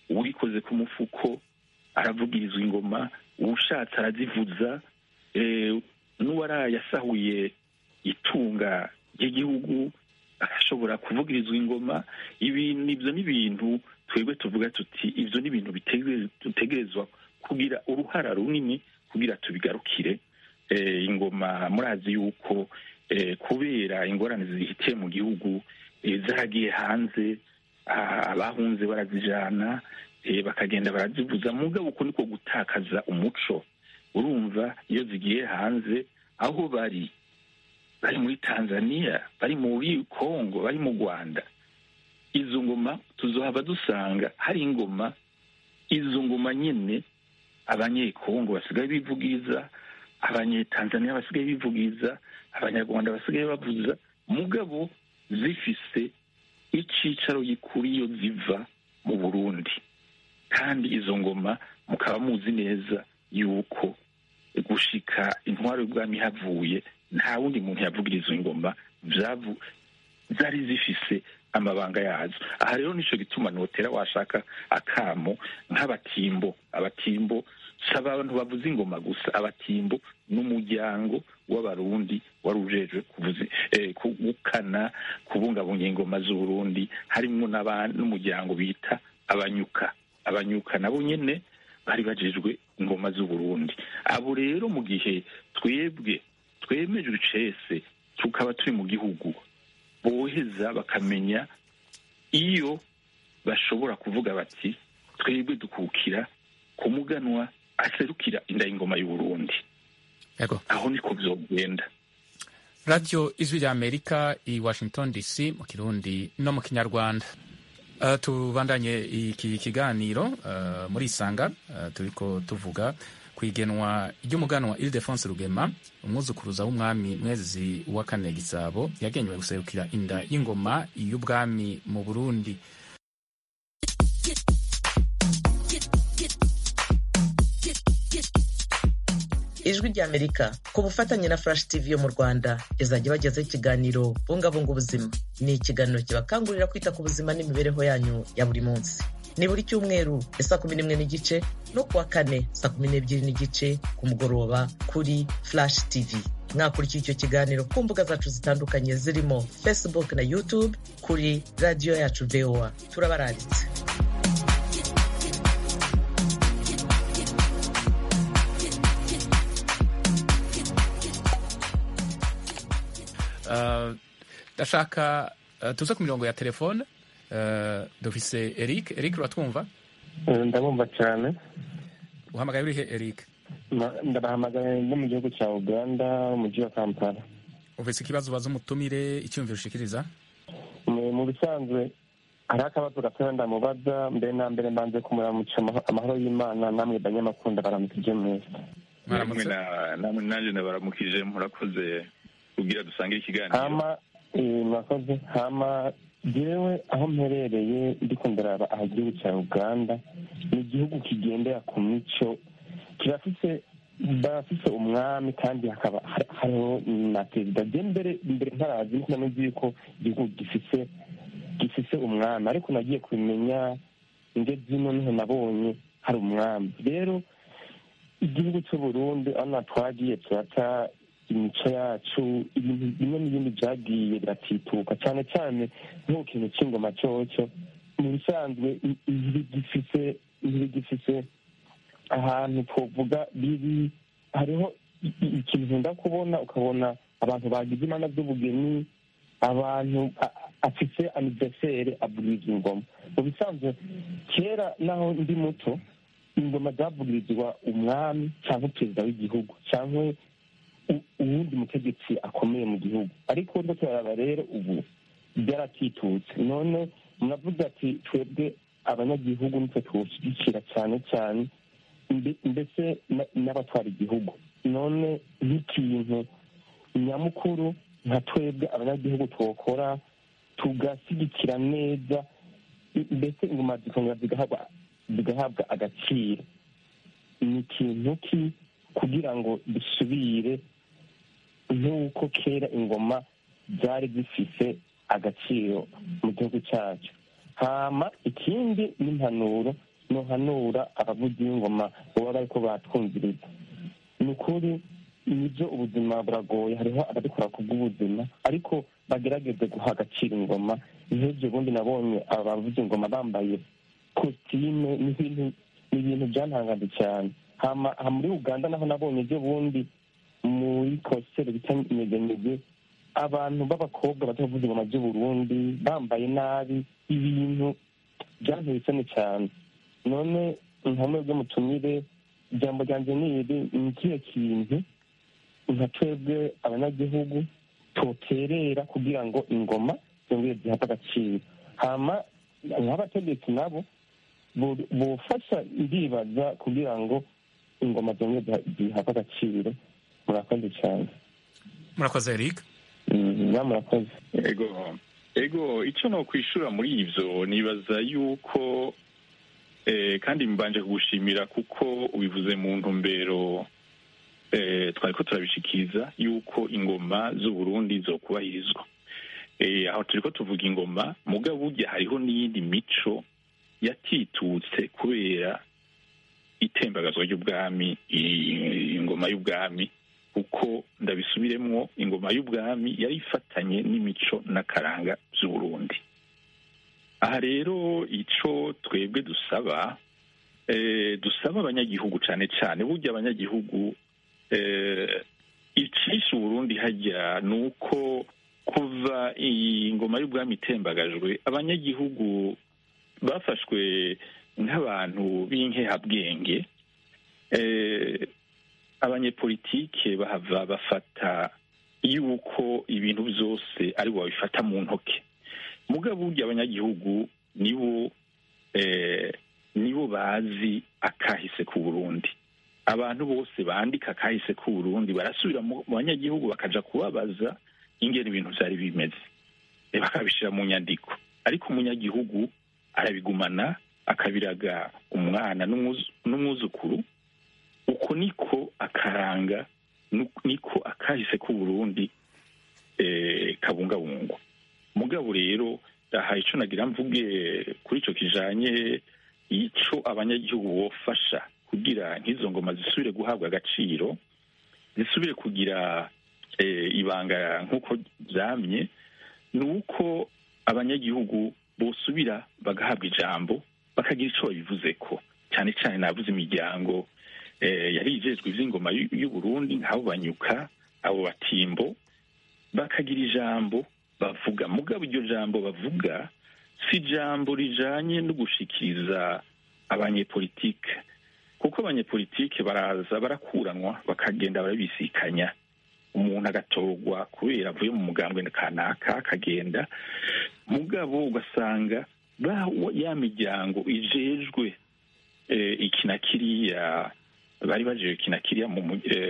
uwikoze ku mufuko aravugirizwa ingoma uwushatse arazivuza eh, n'uwarayasahuye itunga ry'igihugu ashobora kuvugirizwa ingoma ibi nibyo ni ibintu twebwe tuvuga tuti ibyo ni ibintu bitegere- dutegerezwa kugira uruhara runini kugira tubigarukire eh, ingoma murazi yuko eh, kubera ingorane zihitiye mu gihugu eh, zaragiye hanze ah, abahunze barazijana eh, bakagenda barazivuza mugabo uko niko gutakaza umuco urumva iyo zigiye hanze aho bari bari muri tanzania bari muri congo bari mu rwanda izo ngoma tuzohava dusanga hari ingoma izo ngoma nyine abanyekongo basigaye bivugiriza abanyetanzania basigaye bivugiriza abanyarwanda basigaye bavuza mugabo zifise icyicaro gikuru iyo ziva mu burundi kandi izo ngoma mukaba muzi neza yuko gushika intwaro y'ubwami havuye nta wundi muntu yavugiriza ingoma vyavu- zari zifise amabanga yazo aha rero nico gituma notera washaka akamo nk'abatimbo abatimbo si abantu bavuza ingoma gusa abatimbo n'umuryango w'abarundi wari ujejwe kuvuza eh, gukana kubungabunga ingoma z'uburundi harimwo n'aba- n'umuryango bita abanyuka abanyuka nabo nyene bari bajejwe ingoma z'uburundi abo rero mu gihe twebwe twemejwe icese tukaba turi mu gihugu boheza bakamenya iyo bashobora kuvuga bati twebwe dukukira ku muganwa aserukira inda y'ingoma y'uburundi yego aho niko vyogenda radiyo ijwi rya amerika i washington dc mu kirundi no mu kinyarwanda Uh, tubandanye iki kiganiro uh, muri isanga uh, turiko tuvuga ku igenwa ry'umuganwa ildefonse rugema umwuzukuruza w'umwami mwezi wa kane gisabo yagenywe guserukira inda y'ingoma y'ubwami mu burundi ijwi ry'amerika ku bufatanye na flash tv yo mu rwanda izajya ibagezaho ikiganiro bungabunga ubuzima ni ikiganiro kibakangurira kwita ku buzima n'imibereho yanyu ya buri munsi ni buri cyumweru ya saa kumi n'imwe n'igice no kuwa kane saa kumi n'ebyiri n'igice ku mugoroba kuri flash tv mwakurikiye icyo kiganiro ku mbuga zacu zitandukanye zirimo facebook na youtube kuri radiyo yacu voa turabaranditse Uh, ndashaka uh, tuze ku mirongo ya telefone uh, dufise eric eric uratwumva ndabumva cyane uhamagaye urihe eric Ma- ndabahamagaye no mu gihugu cya uganda umujyi wa kampala ufise ikibazo ubaza umutumire icyumviro ushikiriza mu mu bisanzwe hari akabazo gatoya ndamubaza mbere na mbere mbanze kumuramuca amaho- amahoro y'imana namwe banyamakunda baramukije mwese namwe na- namwe nanjye nabaramukije murakoze kugira dusangire ikiganiro hama eh, murakoze hama jewe aho mperereye ndiko ndaraba aha igihugu cya uganda ni igihugu kigendera ku mico kirafise barafise umwami kandi hakaba hari- hariho na perezida je mbere mbere ntarazi niko namenye yuko igihugu gifise gifise umwami ariko nagiye kubimenya nge zino niho nabonye hari umwami rero igihugu cy'uburundi aho twagiye turata imico yacu ibintu bimwe n'ibindi byagiye biratituka cyane cyane nk'uko ikintu cy'ingoma cyoco mu bisanzwe i- ntibigifise ntibigifise ahantu twovuga biri hariho i- i- ikintu nkunda kubona ukabona abantu bagize imana z'ubugeni abantu a- a- afise aniversere avugirizwa ingoma mu bisanzwe kera naho ndi muto ingoma zavugirizwa umwami cyangwa perezida w'igihugu cyangwa u- uwundi mutegetsi akomeye mu gihugu ariko ndo turaraba rero ubu byaratitutse none muravuga ati twebwe abanyagihugu nitwe tuwushyigikira cyane cyane mbe- mbese na- n'abatwara igihugu none nk'ikintu nyamukuru nka twebwe abanyagihugu twokora tugashyigikira neza i- mbese ingoma zikongera zigahabwa zigahabwa agaciro ni ikintu ki kugira ngo dusubire nk'uko kera ingoma zari zifise agaciro mu gihugu cyacu hama ikindi n'impanuro nohanura abavuzi b'ingoma baba bariko batwumviriza ni ukuri nibyo ubuzima buragoye hariho ababikora ku bw'ubuzima ariko bagerageze guha agaciro ingoma nk'ibyo bundi nabonye abavuza ingoma bambaye kositime ni ibintu ni ibintu byantangaje cyane hama aha muri uganda naho nabonye ibyo bundi muri konseri bita nyeganyege abantu b'abakobwa bato bavuza ingoma by'uburundi bambaye nabi ibintu byanteye isoni cyane none nkamwe mutumire ijambo ryanjye ni iri ni ikihe kintu nka twebwe abanyagihugu toterera kugira ngo ingoma zongere zihabwe agaciro hama nk'abategetsi nabo bufasha ndibaza kugira ngo ingoma zongere zihabwe agaciro murakoze cyane murakoze eric murakoze ego ego icyo no kwishura muri ibyo nibaza yuko kandi mbanje kugushimira kuko ubivuze mu ntumbero twari ko turabishikiriza yuko ingoma z'uburundi zo kubahirizwa aho turi ko tuvuga ingoma mugabo burya hariho n'iyindi mico yatitutse kubera itembagazwa ry'ubwami ingoma y'ubwami kuko ndabisubiremwo ingoma y'ubwami yari ifatanye n'imico n'akaranga by'uburundi aha rero icyo twebwe dusaba dusaba abanyagihugu cyane cyane burya abanyagihugu icisha uburundi hajya ni uko kuva iyi ngoma y'ubwami itembagajwe abanyagihugu bafashwe nk'abantu b'inkehabwenge abanyepolitike bahava bafata yuko ibintu byose ari bo babifata mu ntoki mugabo burya abanyagihugu nibo nibo bazi akahise ku burundi abantu bose bandika akahise ku burundi barasubira mu banyagihugu bakaja kubabaza ingene ibintu byari bimeze bakabishyira mu nyandiko ariko umunyagihugu arabigumana akabiraga umwana n'umwuzukuru uko niko akaranga niko akahise ku burundi kabungabungwa mugabo rero aha icyo nagira mvuge kuri icyo kijanye icyo abanyagihugu bofasha kugira nk'izo ngoma zisubire guhabwa agaciro zisubire kugira ibanga nk'uko byamye ni uko abanyagihugu bosubira bagahabwa ijambo bakagira icyo babivuze ko cyane cyane navuze imiryango yari ijejwe iby'ingoma y'uburundi nk'abo banyuka abo batimbo bakagira ijambo bavuga mugabo iryo jambo bavuga si ijambo rijanye no gushikiriza abanyepolitike kuko abanyepolitike baraza barakuranwa bakagenda barabisikanya umuntu agatorwa kubera avuye mu mugambwe kanaka akagenda mugabo ugasanga ya miryango ijejwe iki na kiriya bari bajeje iki na kiriya mu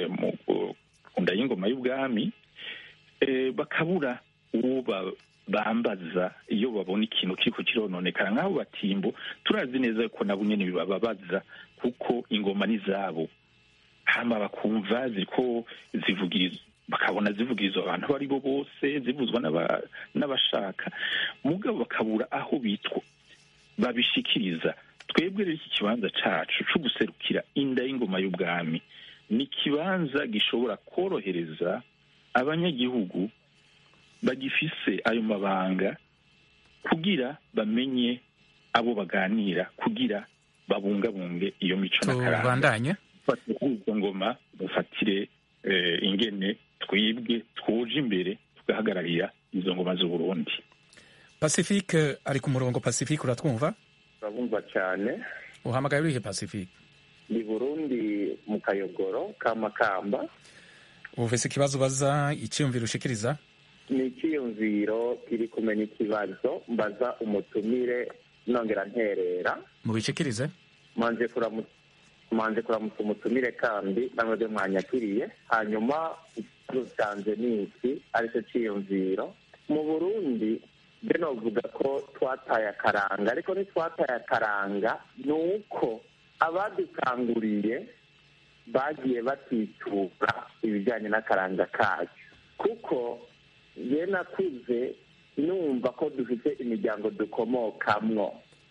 nda y'ingoma y'ubwami bakabura uwo bambaza iyo babona ikintu kiriko kirononekara nk'abo batimbo turazi neza ko nabo nyene bibababaza kuko ingoma ni zabo hama bakumva ziriko zivugiriza bakabona zivugirizwa abantu abo ari bo bose zivuzwa n'abashaka mugabo bakabura aho bitwa babishikiriza twebwe rero iki kibanza cacu co guserukira inda y'ingoma y'ubwami ni ikibanza gishobora korohereza abanyagihugu bagifise ayo mabanga kugira bamenye abo baganira kugira babungabunge iyo mico n'akaranga tubandanye izo ngoma bafatire ingene twibwe twuje imbere tugahagararira izo ngoma z'uburundi pacifique ari ku murongo pacifique uratwumva urabumva cyane uhamagaye urihe pacifique ni burundi mu kayogoro ka makamba ufise ikibazo ubaza icyiyumviro ushikiriza ni icyiyumviro kiri kumenya ikibazo mbaza umutumire nongera nterera mubishikirize manje kuramutsa manje kuramutsa umutumire kandi namwe byo mwanyakiriye hanyuma ikibazo cyanjye ni iki aricyo cyiyumviro mu burundi mbe novuga ko twataye akaranga ariko ntitwataye akaranga ni uko abadukanguriye bagiye batitura ibijyanye n'akaranga kacu kuko ye nakuze numva ko dufite imiryango dukomokamwo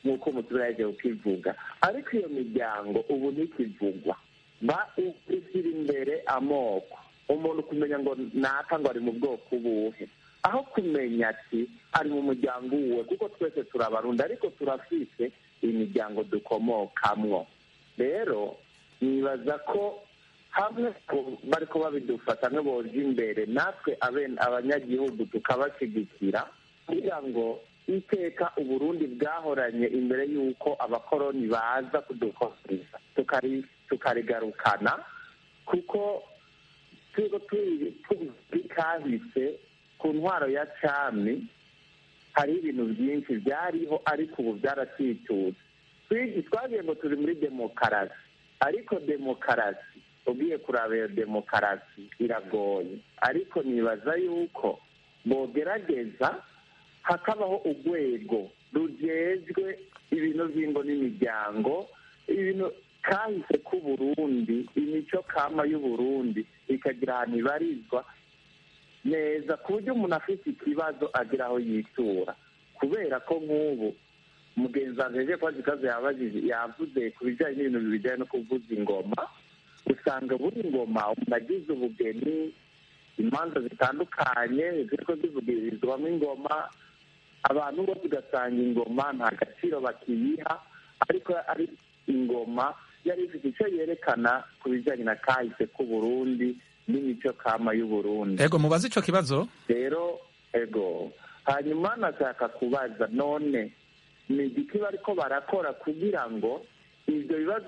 nk'uko umuturage yagiye ukivuga ariko iyo miryango ubu ntikivugwa ba ishyira imbere amoko umuntu kumenya ngo naka ngo ari mu bwoko ubuhe aho kumenya ati ari mu muryango uwe kuko twese turabarundi ariko turafite imiryango dukomokamwo rero nibaza ko hamwe bari ko babidufata boje imbere natwe abanyagihugu tukabashyigikira kugira ngo iteka uburundi bwahoranye imbere y'uko abakoroni baza kudukoresha tukarigarukana kuko turiho turi kahise ku ntwaro ya cami hariho ibintu byinshi byariho ariko ubu byaracitutse twagiye ngo turi muri demokarasi ariko demokarasi ugiye kuraba iyo demokarasi iragoye ariko nibaza yuko bogerageza hakabaho urwego rugejwe ibintu by'ingo n'imiryango ibintu kahise k'uburundi imico kama y'uburundi ikagira ahantu ibarizwa neza ku buryo umuntu afite ikibazo agira aho yitura kubera ko nk'ubu mugenzi wanjye yaje kubaza ikibazo yavuze ku bijyanye n'ibintu bijyanye no kuvuza ingoma usanga buri ngoma umuntu agize ubugeni imanza zitandukanye ziriko zivugirizwamo ingoma abantu bose ugasanga ingoma nta gaciro bakiyiha ariko ari ingoma yari ifite icyo yerekana ku bijyanye na kahise k'uburundi n'imico kama y'uburundi ego mubaze ico kibazo rero ego hanyuma nashaka kubaza none ni igiki bariko barakora kugira ngo ibyo bibazo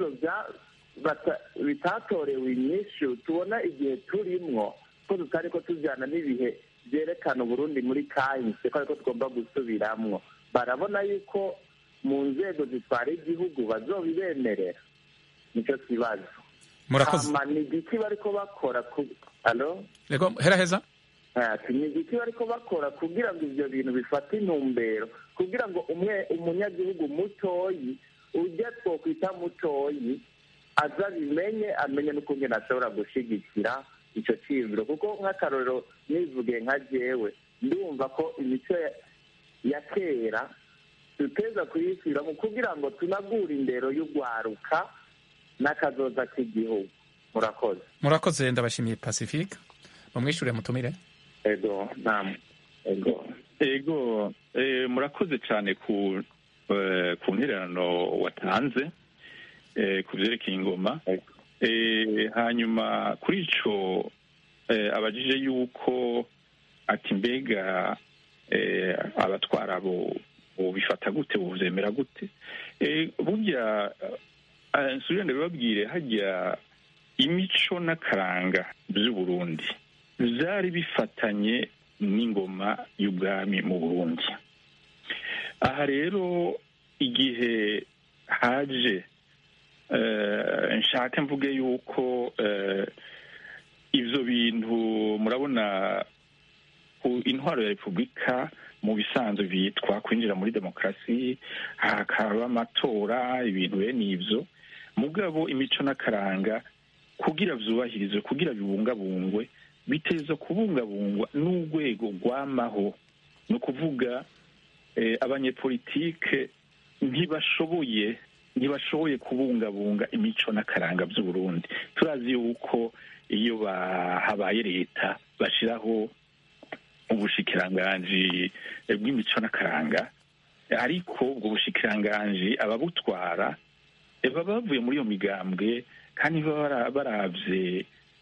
bitatorewe inyishu tubona igihe turimwo ko tutari ko tujyana n'ibihe byerekana uburundi muri kahise ko ariko tugomba gusubiramwo barabona yuko mu nzego zitwara igihugu bazobibemerera nicyo kibazo murakoze ni igiki bariko bakora alo ego heraheza ni igiki bariko bakora kugira ngo ivyo bintu bifate intumbero kugira ngo umwe umunyagihugu mutoyi ujya twokwita mutoyi aza bimenye amenye n'ukungene ashobora gushigikira ico ciyumviro kuko nk'akarorero nivuge nka jewe ndumva ko imico ya kera duteza kuyisubiramo kugira ngo tunagure indero y'ugwaruka n'akazoza k'igihugu murakoze murakoze ndabashimiye pacifique mumwishure mutumire ego nam ego ego murakoze cyane ku ku ntererano watanze ku byerekeye ingoma hanyuma kuri ico abajije yuko ati mbega abatwara abo bifata gute buvyemera gute burya nsubira ndabibabwire hajya imico n'akaranga by'uburundi byari bifatanye n'ingoma y'ubwami mu burundi aha rero igihe haje nshaka mvuge yuko ibyo bintu murabona ku intwaro ya repubulika mu bisanzwe bitwa kwinjira muri demokarasi hakaba amatora ibintu bene ibyo mugabo imico n'akaranga kugira byubahirizwe kugira bibungabungwe biteza kubungabungwa n'urwego rwamaho ni ukuvuga abanyepolitike ntibashoboye ntibashoboye kubungabunga imico n'akaranga by'uburundi turazi yuko iyo habaye leta bashyiraho ubushikiranganji bw'imico n'akaranga ariko ubwo bushikiranganji ababutwara baba bavuye muri iyo migambwe kandi baba barabye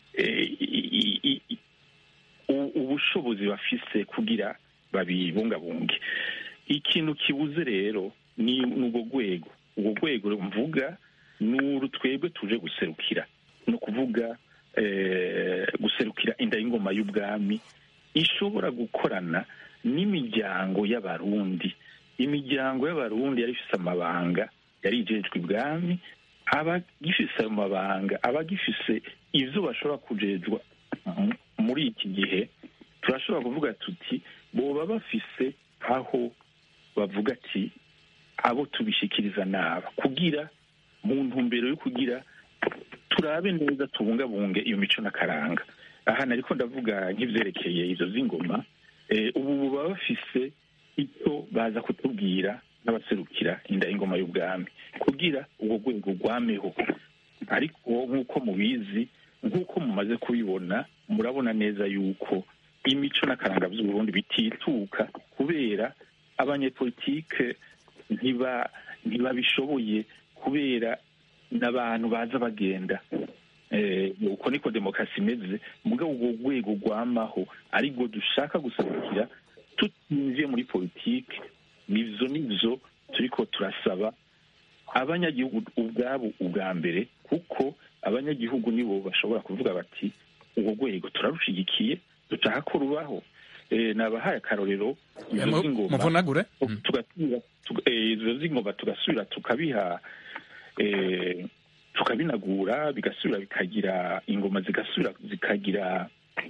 ubushobozi bafise kugira babibungabunge ikintu kibuze rero ni urwo rwego urwo rwego mvuga ni uru twebwe tuje guserukira ni ukuvuga guserukira inda y'ingoma y'ubwami ishobora gukorana n'imiryango y'abarundi imiryango y'abarundi yari ifite amabanga yari ijejwe ibwami abagifise ayo mabanga abagifise ibyo bashobora kujejwa muri iki gihe turashobora kuvuga tuti boba bafise aho bavuga ati abo tubishikiriza naba kugira mu ntumbero yo kugira turabe neza tubungabunge iyo mico n'akaranga aha nariko ndavuga nk'ivyerekeye izo z'ingoma ubu baba bafise icyo baza kutubwira n'abaserukira inda y'ingoma y'ubwami kugira ubwo rwego rwameho ariko nk'uko mubizi nk'uko mumaze kubibona murabona neza yuko imico n'akaranga by'uburundi bitituka kubera abanyepolitike ntiba ntibabishoboye kubera n'abantu baza bagenda Eh, uko niko demokarasi imeze mugabo ubwo rwego rwamaho aribwo dushaka guserukira tutinjiye muri politike nivyo nivyo turiko turasaba abanyagihugu ubwabo ubwa mbere kuko abanyagihugu nibo bashobora kuvuga bati urwo rwego turarushigikiye dushaka ko rubaho Eh, nabahaye akarorero izo Mu- z'ingoma muvunagure Mm. tugasubira tuga- eh, izo z'ingoma tugasubira tukabiha eh, tukabinagura bigasubira bikagira ingoma zigasubira zikagira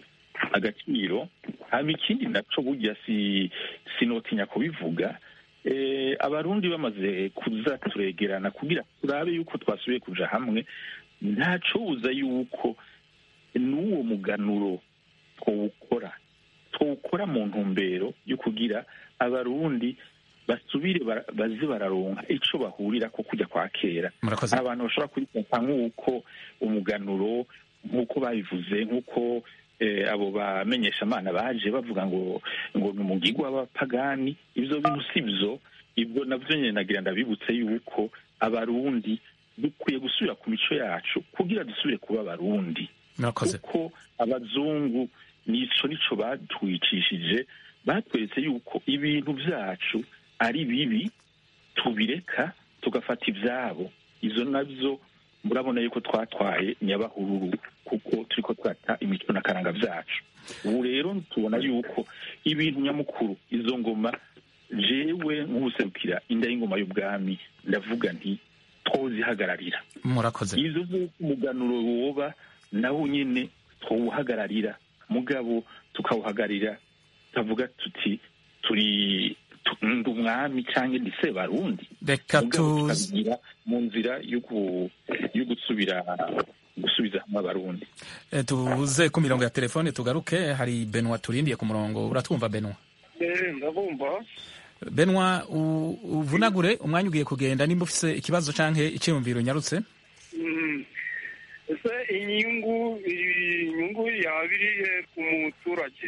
agaciro hama ikindi naco burya si sinotinya kubivuga eh, abarundi bamaze kuza turegerana kugira turabe yuko twasubiye kuja hamwe ntacobuza yuko n'uwo muganuro twawukora twawukora mu ntumbero yo kugira abarundi basubire bara- baze bararonka ico bahurira ko kujya kwa kera murakoze abantu bashobora kubifata nk'uko umuganuro nk'uko babivuze nk'uko eh, abo bamenyeshamana baje bavuga ngo ngo ni umugigwa w'abapagani ibyo bintu si byo ibyo nabyo nyine nagira ndabibutse yuko abarundi dukwiye gusubira ku mico yacu kugira dusubire kuba abarundi murakoze kuko abazungu nico nico batwicishije batweretse yuko ibintu byacu ari bibi tubireka tugafata ibyabo izo nabyo murabona yuko twatwaye nyabahururu kuko turiko twata imico n'akaranga byacu ubu rero tubona yuko ibintu nyamukuru izo ngoma jewe nk'ubuserukira inda y'ingoma y'ubwami ndavuga nti twozihagararira murakoze izo z'uko umuganuro woba nawo nyine twawuhagararira mugabo tukawuhagararira tukavuga tuti turi tu- ndi umwami cyangwa ndi sebarundi reka mugabo tuzi tukabigira mu nzira yo gu- yo gusubira gusubiza hamwe abarundi eh, tuze ku mirongo ya telefone tugaruke hari benwa turindiye ku murongo uratwumva benwa ndabumva benwa u- uvunagure umwanya ugiye kugenda nimba ufise ikibazo canke iciyumviro unyarutse Mm. ese inyungu inyungu yaba irihe ku muturage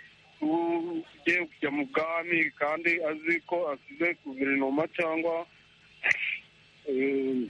ugiye kujya mu bwami kandi azi ko asize guverinoma cyangwa eh,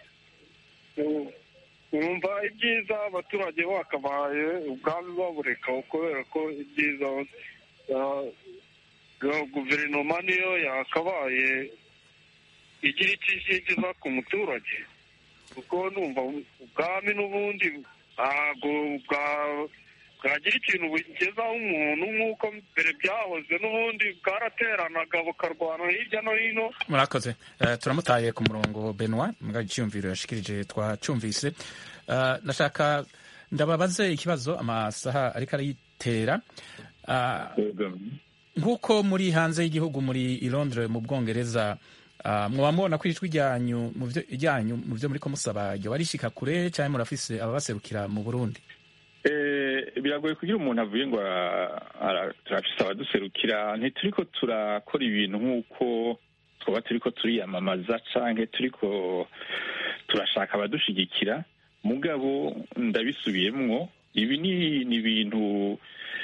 eh, numva ibyiza abaturage bakabaye ubwami babureka kubera ko ibyiza ah, ga- guverinoma niyo yakabaye igira icyo igeza ku muturage kuko numva ubwami n'ubundi ntabwo bwa- bwagira ikintu bugezaho umuntu nk'uko mbere byahoze n'ubundi bwarateranaga bukarwana hirya no hino murakoze Eh, turamutaye ku murongo benwa mbwa iciyumviro yashikirije twacumvise Eh, nashaka ndababaze ikibazo amasaha ariko arayitera Ah, nk'uko muri hanze y'igihugu muri i Londres mu bwongereza ah, mwaba mubona ko ijwi ryanyu mu byo ryanyu mu byo muriko musaba ryo barishika kure cyangwa murafise ababaserukira mu Burundi Eh, biragoye kugira umuntu avuye ngo ara- ara- turafise abaduserukira ntituriko turakora ibintu nk'uko twaba turiko turiyamamaza canke turiko turashaka abadushigikira mugabo ndabisubiyemwo ibi ni ni ibintu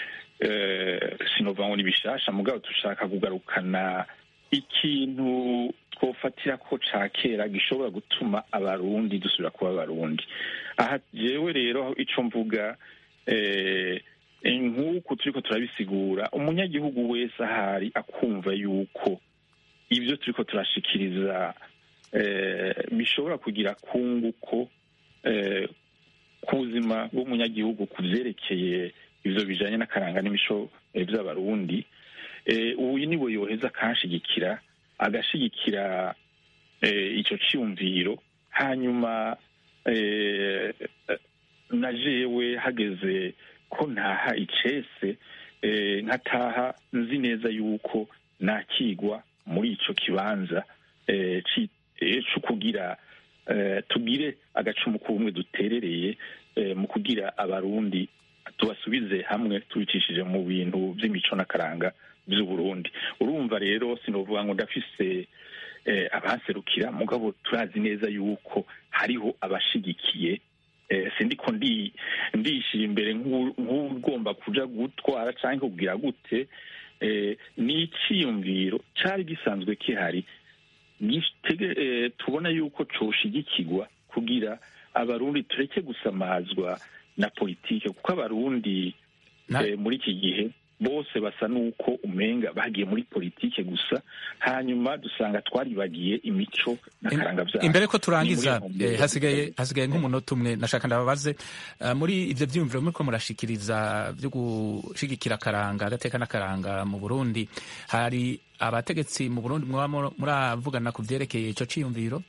eh, sinova ngo ni bishasha mugabo dushaka kugarukana ikintu twofatira ko ca kera gishobora gutuma abarundi dusubira kuba abarundi aha jewe rero ico mvuga eh, nk'uku turiko turabisigura umunyagihugu wese ahari akumva yuko ibyo turiko turashikiriza eh, bishobora kugira kunguko eh, ku buzima bw'umunyagihugu ku vyerekeye ivyo bijanye n'akaranga n'imico eh, vy'abarundi eh, uyu niwe yoheza akanshigikira agashigikira eh, ico ciyumviro hanyuma eh, na jewe hageze ko ntaha icese eh, nkataha nzi neza yuko nakigwa muri ico kibanza eh, ci- eh, co kugira eh, tugire agacumu k'ubumwe duterereye eh, mu kugira abarundi tubasubize hamwe tubicishije mu bintu vy'imico n'akaranga by'uburundi urumva rero sinovuga ngo ndafise eh, abaserukira mugabo turazi neza yuko hariho abashigikiye eh, sindiko ndi ndishira imbere nk'u- nk'ugomba kuja gutwara canke kugira gute eh, ni iciyumviro cari gisanzwe kihari gitege- eh, tubona yuko coshigikirwa kugira abarundi tureke gusamazwa na politike kuko abarundi Na- eh, muri iki gihe bose basa n'uko umenga bagiye muri politike gusa hanyuma dusanga twaribagiye imico n'akaranga vyacu imbere ko turangiza Ni muri iyo eh, hasigaye hasigaye nk'umunota umwe nashaka ndababaze eh, muri ivyo vyiyumviro muriko murashikiriza vyo gushigikira akaranga agateka n'akaranga mu burundi hari abategetsi mu burundi mwaba mur- muravugana ku vyerekeye ico ciyumviro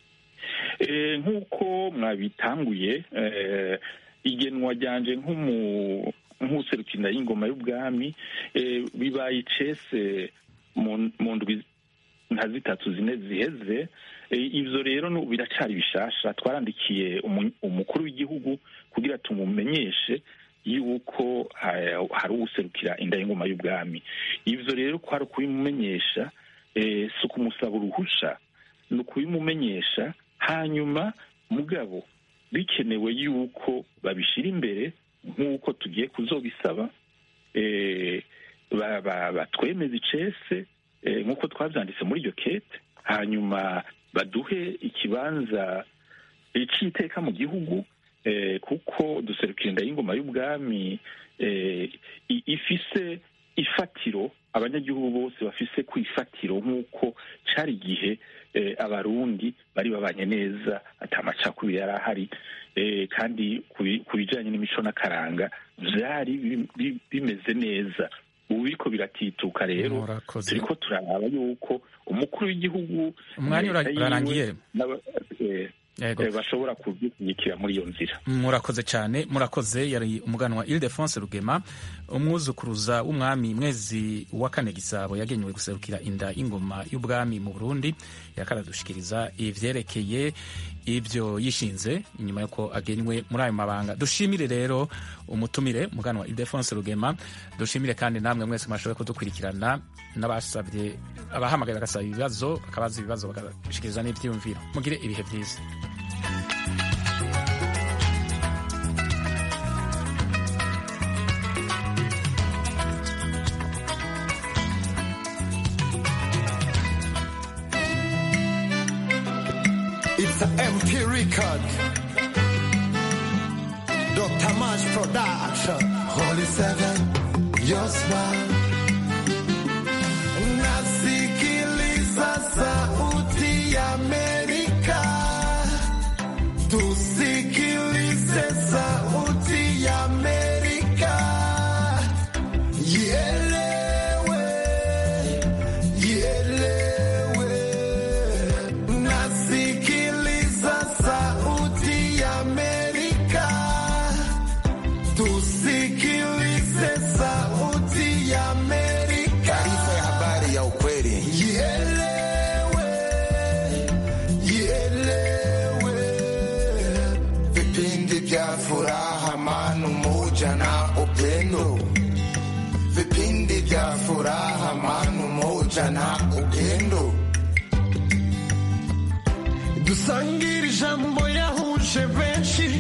Eh, nk'uko mwabitanguye eh, igenwa ryanje nk'umu nk'userukira y'ingoma y'ubwami eh, bibaye icese mu mu ndwi nka zitatu zine ziheze Eh, ivyo rero nu- biracari bishasha twarandikiye umu- umukuru w'igihugu kugira tumumenyeshe yuko ha- hari uwuserukira inda y'ingoma y'ubwami ivyo rero kwari ukubimumenyesha eh, si ukumusaba uruhusha ni ukubimumenyesha hanyuma mugabo bikenewe yuko babishira imbere nk'uko tugiye kuzobisaba eh, ba- ba- batwemeza icese eh, nk'uko twavyanditse muri iryo kete hanyuma baduhe ikibanza eh, c'iteka mu gihugu eh, kuko duserukira inda y'ingoma y'ubwami eh, i- ifise ifatiro abanyagihugu bose bafise ku ifatiro nk'uko cari igihe eh, abarundi bari babanye neza ata macakubiri yari ahari eh, kandi ku bi- ku bijanye n'imico n'akaranga vyari bi- bi- bimeze neza ubu biriko biratituka rero Murakoze. turiko turaraba yuko umukuru w'igihugu Umwanya ura- leta yiwe urarangiye. n'aba- eh, Yego. eh, bashobora kubyikira muri iyo nzira murakoze cyane murakoze yari umuganwa Ildefonse Rugema umwuzukuruza w'umwami mwezi wa kane gisabo yagenewe guserukira inda y'ingoma y'ubwami mu Burundi yakaradushikiriza ivyerekeye ibyo yishinze inyuma yuko agenywe muri ayo mabanga dushimire rero umutumire umuganwa Ildefonse Rugema dushimire kandi namwe mwese mwashoboye kudukurikirana n'abasabye abahamagaye bagasaba ibibazo bakabaza ibibazo bagashikiriza n'ivyiyumviro mugire ibihe vyiza It's an MP record. Dr. Mash Production. Holy Seven, your smile. Nasikiliza sauti ya Amerika. Tusikilize sauti ya Amerika. Ielewe, ielewe. Nasikiliza sauti ya Amerika. Tusikilize sauti ya Amerika. Taarifa ya habari ya ukweli. Ielewe, ielewe. Vipindi vya furaha, amani, umoja na upendo. Vipindi vya furaha, amani, umoja na upendo. dusangire ijambo yahuje benshi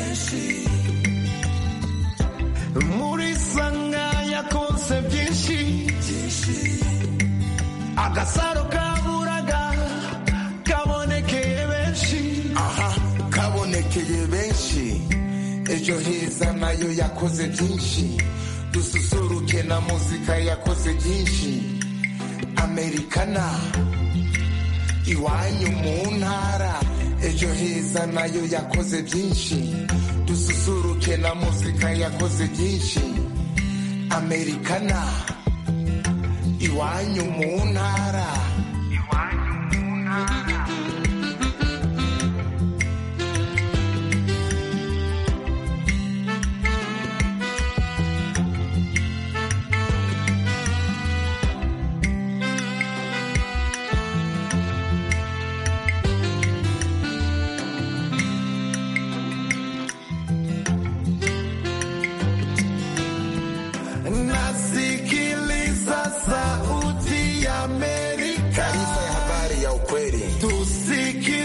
muri sanga yakonse byinshi agasaro kaburaga kabonekeye benshi aha kabonekeye benshi ejo heza nayo yakoze byinshi dususuruke na muzika yakoze byinshi amerikana iwanyu mu ntara ejo heza nayo yakoze byinshi dususuruke na muzika yakoze byinshi amerikana iwanyu mu ntara